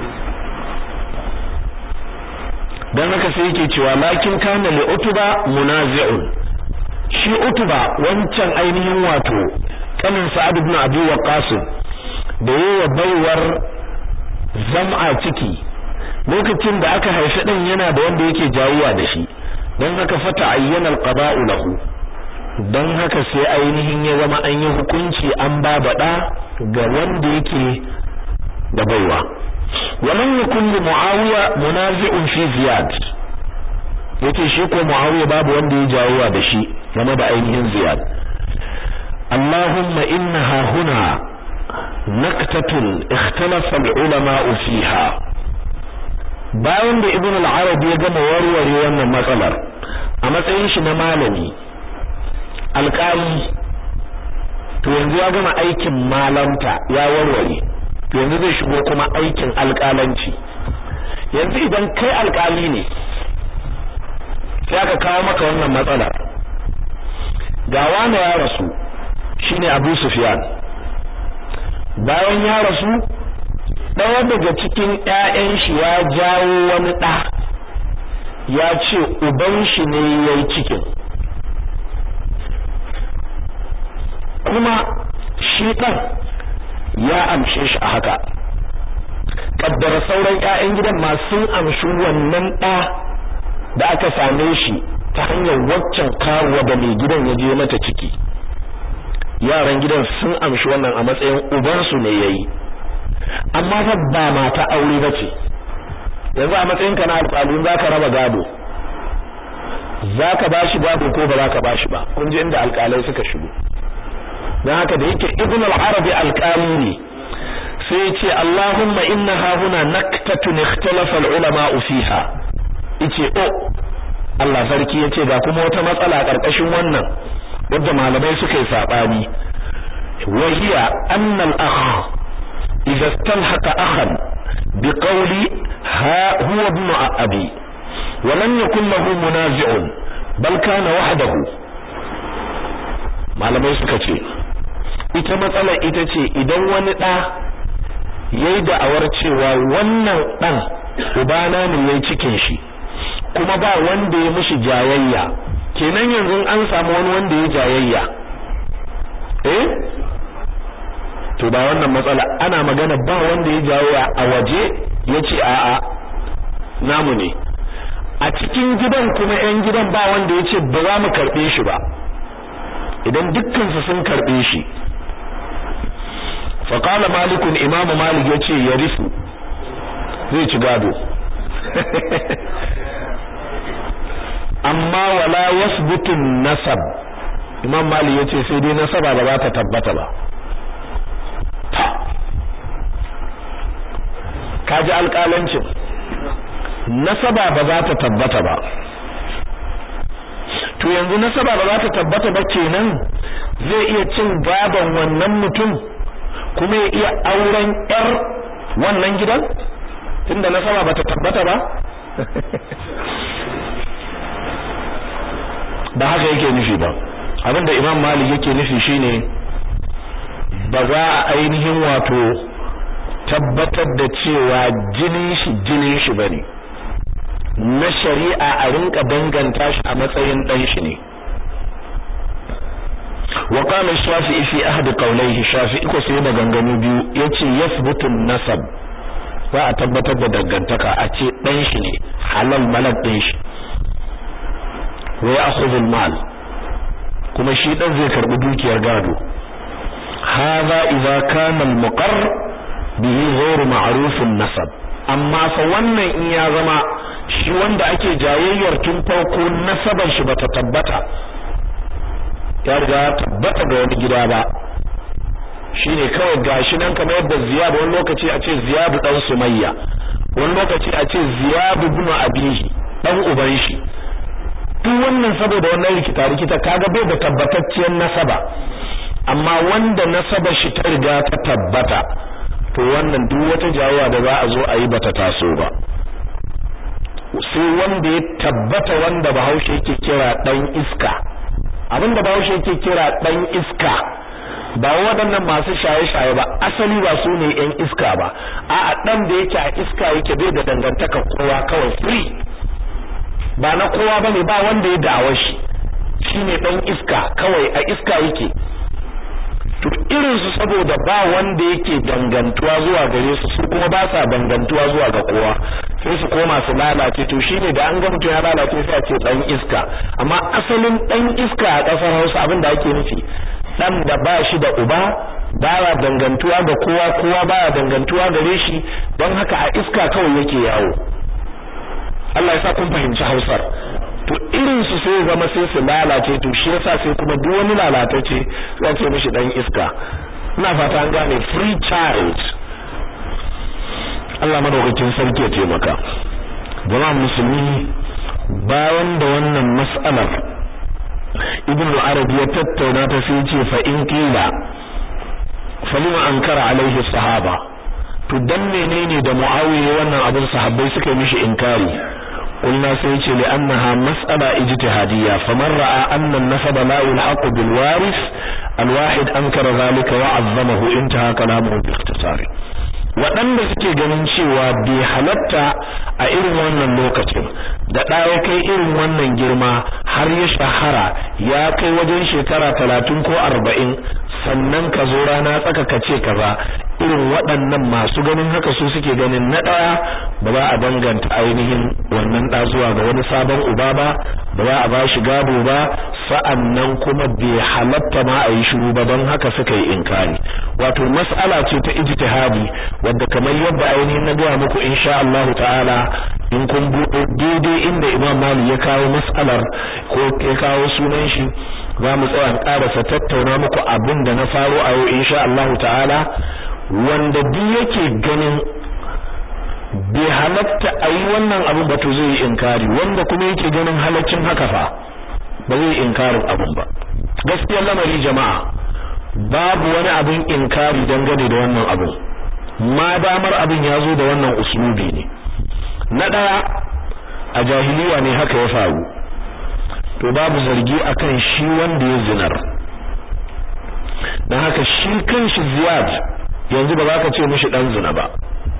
dan haka sai yake cewa lakin kana li utuba munazi'un shi utuba wancan ainihin wato kanin sa'ad ibn abi waqas da yawa baiwar zam'a ciki lokacin da aka haifi din yana da wanda yake jawuwa da shi dan haka fata ayyana alqada'u lahu dan haka sai ainihin ya zama an yi hukunci an ba bada ga wanda yake da baiwa walan yakun li muawiya munazi'un fi ziyad yace shi ko muawiya babu wanda ya jawuwa da shi game da ainihin ziyad اللهم إنها هنا نكتة اختلف العلماء فيها bayan da ibn al-arabi ya gama warware wannan matsalar a matsayin shi na malami alƙali to yanzu ya gama aikin malanta ya warware to yanzu zai shigo kuma aikin alƙalanci yanzu idan kai alƙali ne sai aka kawo maka wannan matsalar ga wani ya rasu shine Abu Sufyan bayan ya rasu ɗaya daga cikin ƴaƴan shi ya jawo wani ɗa ya ce uban shi ne yayi cikin kuma shi ɗan ya amshe shi a haka kaddara sauran ƴaƴan gidan ma sun amshi wannan ɗa da aka same shi ta hanyar waccan karuwa da mai gidan ya je mata ciki yaran gidan sun amshi wannan a matsayin ubansu ne yayi amma fa ba mata aure bace yanzu a matsayin ka na alƙalin zaka raba gado zaka bashi gado ko ba zaka bashi ba kun ji inda alƙalai suka shigo dan haka da yake ibn al-arabi alƙali ne sai ya ce Allahumma inna ha huna naktatun ikhtalafa al-ulama fiha yace oh Allah sarki yace ga kuma wata matsala karkashin wannan wadda malamai suka yi sabani wahiya anna al-akh idza istalhaqa akhan biqawli ha huwa ibn abi wa lam yakul lahu munazi'un bal kana wahdahu malamai suka ce ita matsalar ita ce idan wani da yayi da'awar cewa wannan dan ubana ne yayi cikin shi kuma ba wanda ya mishi jayayya kenan yanzu an samu wani wanda ya jayayya eh to ba wannan matsala ana magana ba wanda ya jayayya a waje yace a'a namu ne a cikin gidan kuma yan gidan ba wanda yace ba za mu karbe shi ba idan dukkan su sun karbe shi fa qala malik imamu malik yace yarifu zai ci gado amma wala yasbutu nasab imam mali yace sai dai nasaba ba za ta tabbata ba kaji alƙalancin nasaba ba za ta tabbata ba to yanzu nasaba ba za ta tabbata ba kenan zai iya cin gaban wannan mutum kuma ya iya auren yar wannan gidan tunda nasaba ba ta tabbata ba ba haka yake nufi ba abinda imam malik yake nufi shine ba za a ainihin wato tabbatar da cewa jinin shi jinin shi bane na shari'a a rinka danganta shi a matsayin dan shi ne wa qala shafi'i fi ahad qawlayhi shafi'i ko sai maganganu biyu yace yathbutu nasab za a tabbatar da dangantaka a ce dan shi ne halal malak din shi wa ya'khudhu al-mal kuma shi dan zai karbi dukiyar gado hadha idza kana al-muqarr bihi ghayr ma'ruf an-nasab amma fa wannan in ya zama shi wanda ake jayayyar tun farko nasabar shi bata tabbata ya riga tabbata ga wani gida ba shine kawai gashi nan kamar yadda Ziyad wani lokaci a ce Ziyad dan Sumayya wani lokaci a ce Ziyad ibn Abihi dan uban shi duk wannan saboda wannan rikita rikita kaga bai da tabbatacciyar nasaba amma wanda nasaba shi ta riga ta tabbata to wannan duk wata jawawa da za a zo a yi bata taso ba sai wanda ya tabbata wanda Bahaushe yake kira dan iska abinda Bahaushe yake kira dan iska ba waɗannan masu shaye-shaye ba asali ba su ne yan iska ba a'a dan da yake a iska yake bai da dangantaka kowa kawai free ba na kowa bane ba wanda ya dawo shi shine dan iska kawai a iska yake to irin su saboda ba wanda yake dangantuwa zuwa gare su su kuma ba sa dangantuwa zuwa ga kowa sai su koma su lalace to shine da an ga mutum ya lalace sai a ce dan iska amma asalin dan iska a kasar Hausa abin da ake nufi dan da ba shi da uba baya dangantuwa ga kowa kowa baya dangantuwa gare shi don haka a iska kawai yake yawo Allah ya sa kun fahimci Hausar to irin su sai zama sai su lalace to shi yasa sai kuma duk wani lalatacce sai ce mishi dan iska ina fata an gane free child Allah madaukakin sarki ya taimaka jama'a musulmi bayan da wannan mas'alar ibnu arabi ya tattauna ta sai ce fa in qila falima ankara alaihi sahaba to dan menene da muawiya wannan abin sahabbai suka mishi inkari قلنا سيتي لأنها مسألة اجتهادية فمن رأى أن النسب لا يلحق بالوارث الواحد أنكر ذلك وعظمه انتهى كلامه باختصار waɗanda suke ganin cewa bai halatta a irin wannan lokacin da ɗaya kai irin wannan girma har ya shahara ya kai wajen shekara talatin ko arba'in sannan ka zo rana tsaka ka ce kaza irin waɗannan masu ganin haka su suke ganin na ɗaya ba za a danganta ainihin wannan ɗa zuwa ga wani sabon uba ba ba za a ba shi gado ba sa'annan kuma bai halatta ma a yi shiru ba don haka suka yi inkari wato mas'ala ce ta ijtihadi wadda kamar yadda ainihin na gaya muku insha Allah ta'ala in kun buɗe daidai inda Imam Malik ya kawo mas'alar ko ya kawo sunan shi za mu tsaya ƙarasa tattauna muku abin da na faro a yau insha Allah ta'ala wanda duk yake ganin bai halatta a yi wannan abin ba to zai yi inkari wanda kuma yake ganin halaccin haka fa ba zai inkarin abin ba gaskiyar lamari jama'a babu wani abin inkari dangane da wannan abin ma damar abin ya zo da wannan uslubi ne na ɗaya a jahiliya ne haka ya faru to babu zargi akan shi wanda ya zinar dan haka shi kanshi ziyad yanzu ba za ka ce mishi dan zina ba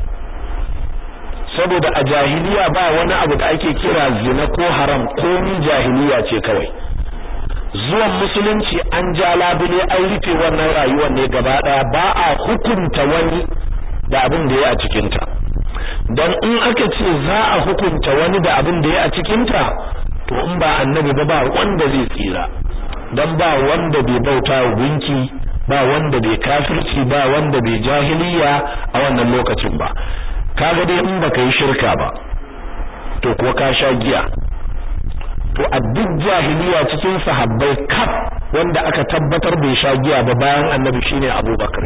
saboda a jahiliya ba wani abu da ake kira zina ko haram ko ni jahiliya ce kawai zuwan musulunci an ja labule an rufe wannan rayuwar ne gaba daya ba a hukunta wani da abin da ya a cikinta don in aka ce za a hukunta wani da abin da ya a cikinta to in ba annabi ba ba wanda zai tsira don ba wanda bai bauta wa gunki ba wanda bai kafirci ba wanda bai jahiliya a wannan lokacin ba kaga dai in baka yi shirka ba to kuwa ka sha giya to a duk jahiliya cikin sahabbai kaf wanda aka tabbatar bai sha giya ba bayan annabi shine Abubakar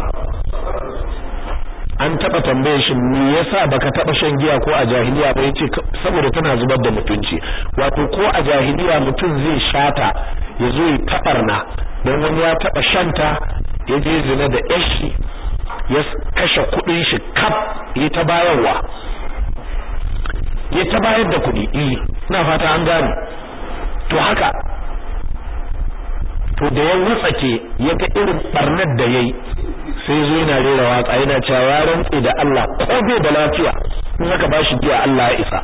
an taba tambaye shi me yasa baka taba shan giya ko a jahiliya ba yace saboda tana zubar da mutunci wato ko a jahiliya mutum zai shata ya zo ya tabarna don wani ya taba shanta ya je zina da yashi ya kashe kudin shi kaf ya ta bayarwa ya ta bayar da kudi eh ina fata an gane to haka to da ya wutsake ya ga irin barnar da yayi sai zo yana rera waka yana cewa ya rantse da Allah ko bai da lafiya in aka bashi giya Allah ya isa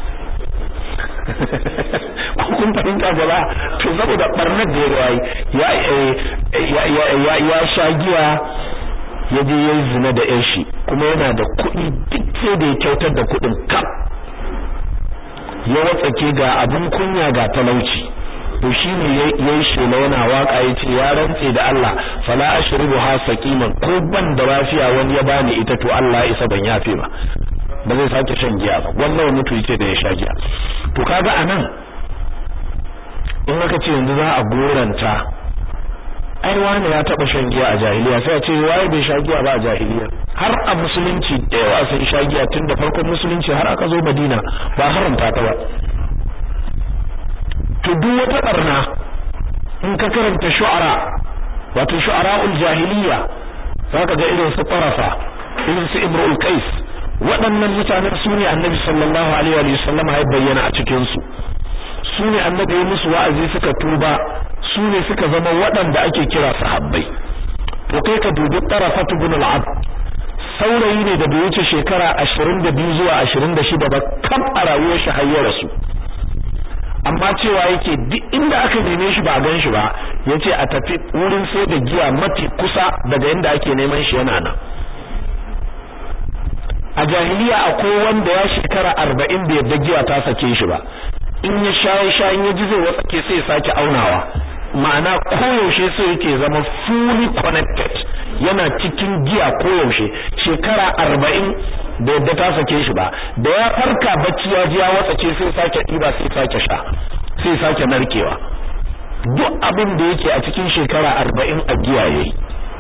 kun fahimta gaba to saboda barnar da ya ya ya ya sha giya ya je yayi zina da yan shi kuma yana da kuɗi duk sai da ya kyautar da kuɗin kaf ya watsake ga abin kunya ga talauci to shine yayi shela yana waka yace ya rantse da Allah fala ashribu ha saqiman ko ban da lafiya wani ya bani ita to Allah isa ban yafe ba ba zai sake shan giya ba wannan mutu yake da ya sha giya to kaga anan in aka ce yanzu za a goranta ai wani ya taba shan giya a jahiliya sai a ce waye bai sha giya ba a jahiliya har a musulunci da yawa sun sha giya tun da farkon musulunci har aka zo Madina ba haramta ta ba to duk wata barna in ka karanta shu'ara wato shu'ara'ul jahiliya zaka ga irin su farafa irin su imrul qais waɗannan mutanen su ne annabi sallallahu alaihi wa sallam ya bayyana a cikin su su ne annabi ya musu wa'azi suka tuba su ne suka zama waɗanda ake kira sahabbai to kai ka dubi tarafat ibn al-abd saurayi ne da bai wuce shekara 22 zuwa 26 ba kam a rayuwar shi har ya rasu amma cewa yake duk inda aka neme shi ba a gan shi ba yace a tafi wurin sai da giya mafi kusa daga inda ake neman shi yana nan a jahiliya akwai wanda ya shekara 40 bai yadda giya ta sake shi ba in ya shaye shayin ya ji zai watsake sai ya sake aunawa ma'ana koyaushe sai yake zama fully connected yana cikin giya koyaushe shekara 40 da yadda ta sake shi ba da ya farka bacci ya ji ya watsace sai sake ɗiba sai sake sha sai sake narkewa duk abin da yake a cikin shekara arba'in a giya yayi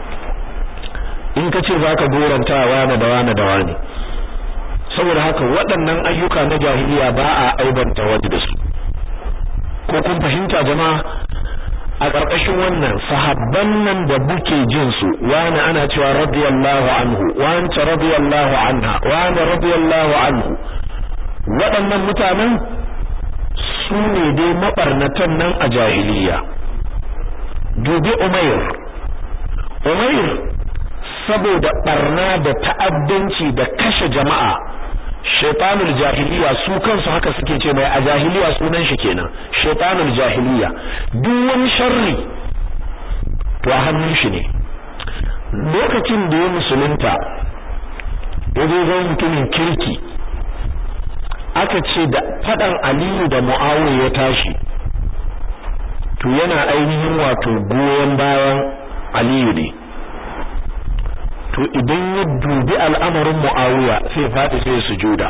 in ka ce za ka goranta wane da wane da wane saboda haka waɗannan ayyuka na jahiliya ba a aibanta wani da su ko kun fahimta jama'a a ƙarƙashin wannan sahabban nan da buke jin su wani ana cewa radiyallahu anhu wani radiyallahu anha wani radiyallahu anhu waɗannan mutanen su ne dai mabarnatan nan a jahiliya dubi umair umair saboda barna da ta'addanci da kashe jama'a shaitanul jahiliya su kansu haka suke ce mai a jahiliya sunan shi kenan shaitanul jahiliya duk wani sharri to a hannun shi ne lokacin da ya musulunta ya zo zan mutumin kirki aka ce da fadan aliyu da mu'awiya ya tashi to yana ainihin wato goyon bayan aliyu ne to idan ya dubi al'amarin Muawiya sai faɗi sai sujuda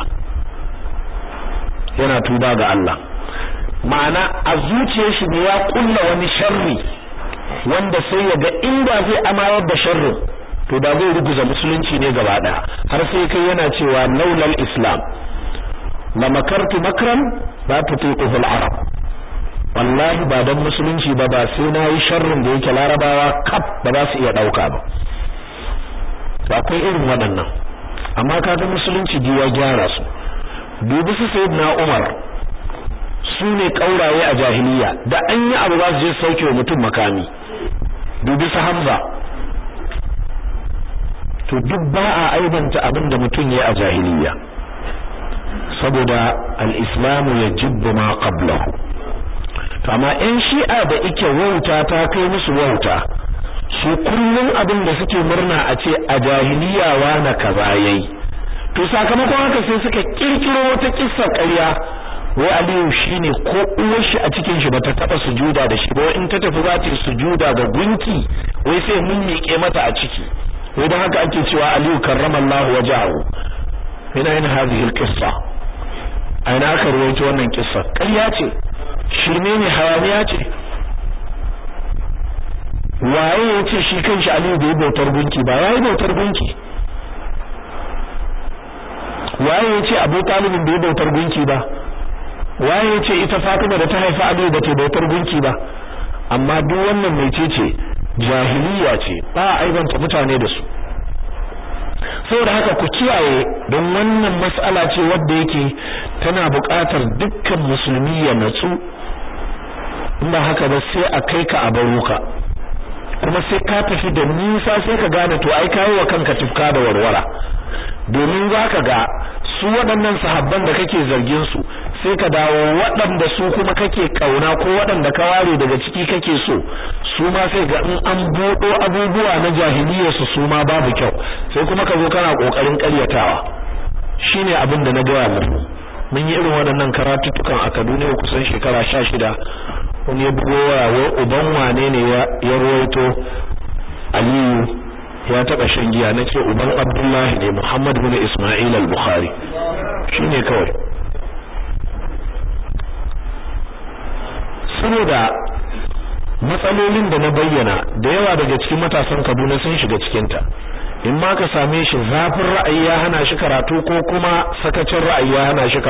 yana tuba ga Allah ma'ana a zuciyar shi ne ya kulla wani sharri wanda sai ya ga inda zai amayar da sharrin to da zai ruguza musulunci ne gaba daya har sai kai yana cewa laulal islam la makartu makran la tutiquhu al-arab wallahi ba dan musulunci ba ba sai na yi sharrin da yake larabawa kaf ba za su iya dauka ba akwai irin waɗannan amma kaga musulunci diwa gyara su dubi su sayyidina Umar su ne kauraye a jahiliya da an yi abu za su je sauke wa mutum makami dubi su Hamza to duk ba a aibanta abin da mutum ya a jahiliya saboda al-islamu yajibbu ma qablahu to amma in shi'a da ike wauta ta kai musu wauta su kullum abin da suke murna a ce a jahiliya na kaza yayi to sakamakon haka sai suka kirkiro wata kissar ƙarya wai Aliyu shine ko uwar shi a cikin shi bata taba sujuda da shi ba in ta tafi za ta sujuda ga gunki wai sai mun miƙe mata a ciki wai dan haka ake cewa Aliyu karramallahu wajahu ina yin hadhihi alqissa aina aka rawaito wannan kissa ƙarya ce shirme ne hayaniya ce waye ya ce shi kanshi Aliyu bai bautar gunki ba yayi bautar gunki waye ya ce Abu Talib bai bautar gunki ba waye ya ce ita Fatima da ta haifa Aliyu ba ta bautar gunki ba amma duk wannan mecece jahiliya ce ba aibanta mutane da su saboda haka ku kiyaye don wannan mas'ala ce wadda yake tana buƙatar dukkan musulmi ya natsu in ba haka ba sai a kai ka a baruka kuma sai ka tafi da nisa sai ka gane to ai kawo wa kanka tufka da warwara domin zaka ga su waɗannan sahabban da kake zargin su sai ka dawo waɗanda su kuma kake kauna ko waɗanda ka ware daga ciki kake so su ma sai ga in an bodo abubuwa na jahiliyyar su su ma babu kyau sai kuma ka zo kana kokarin ƙaryatawa shine abin da na gaya muku mun yi irin waɗannan karatuttukan a Kaduna kusan shekara 16 wani ya bugo waya wai uban wane ne ya rawaito Aliyu ya taba shan giya nace uban Abdullahi ne Muhammad bin Isma'il al-Bukhari shine kawai saboda matsalolin da na bayyana da yawa daga cikin matasan Kaduna sun shiga cikin ta in ma ka same shi zafin ra'ayi ya hana shi karatu ko kuma sakacin ra'ayi ya hana shi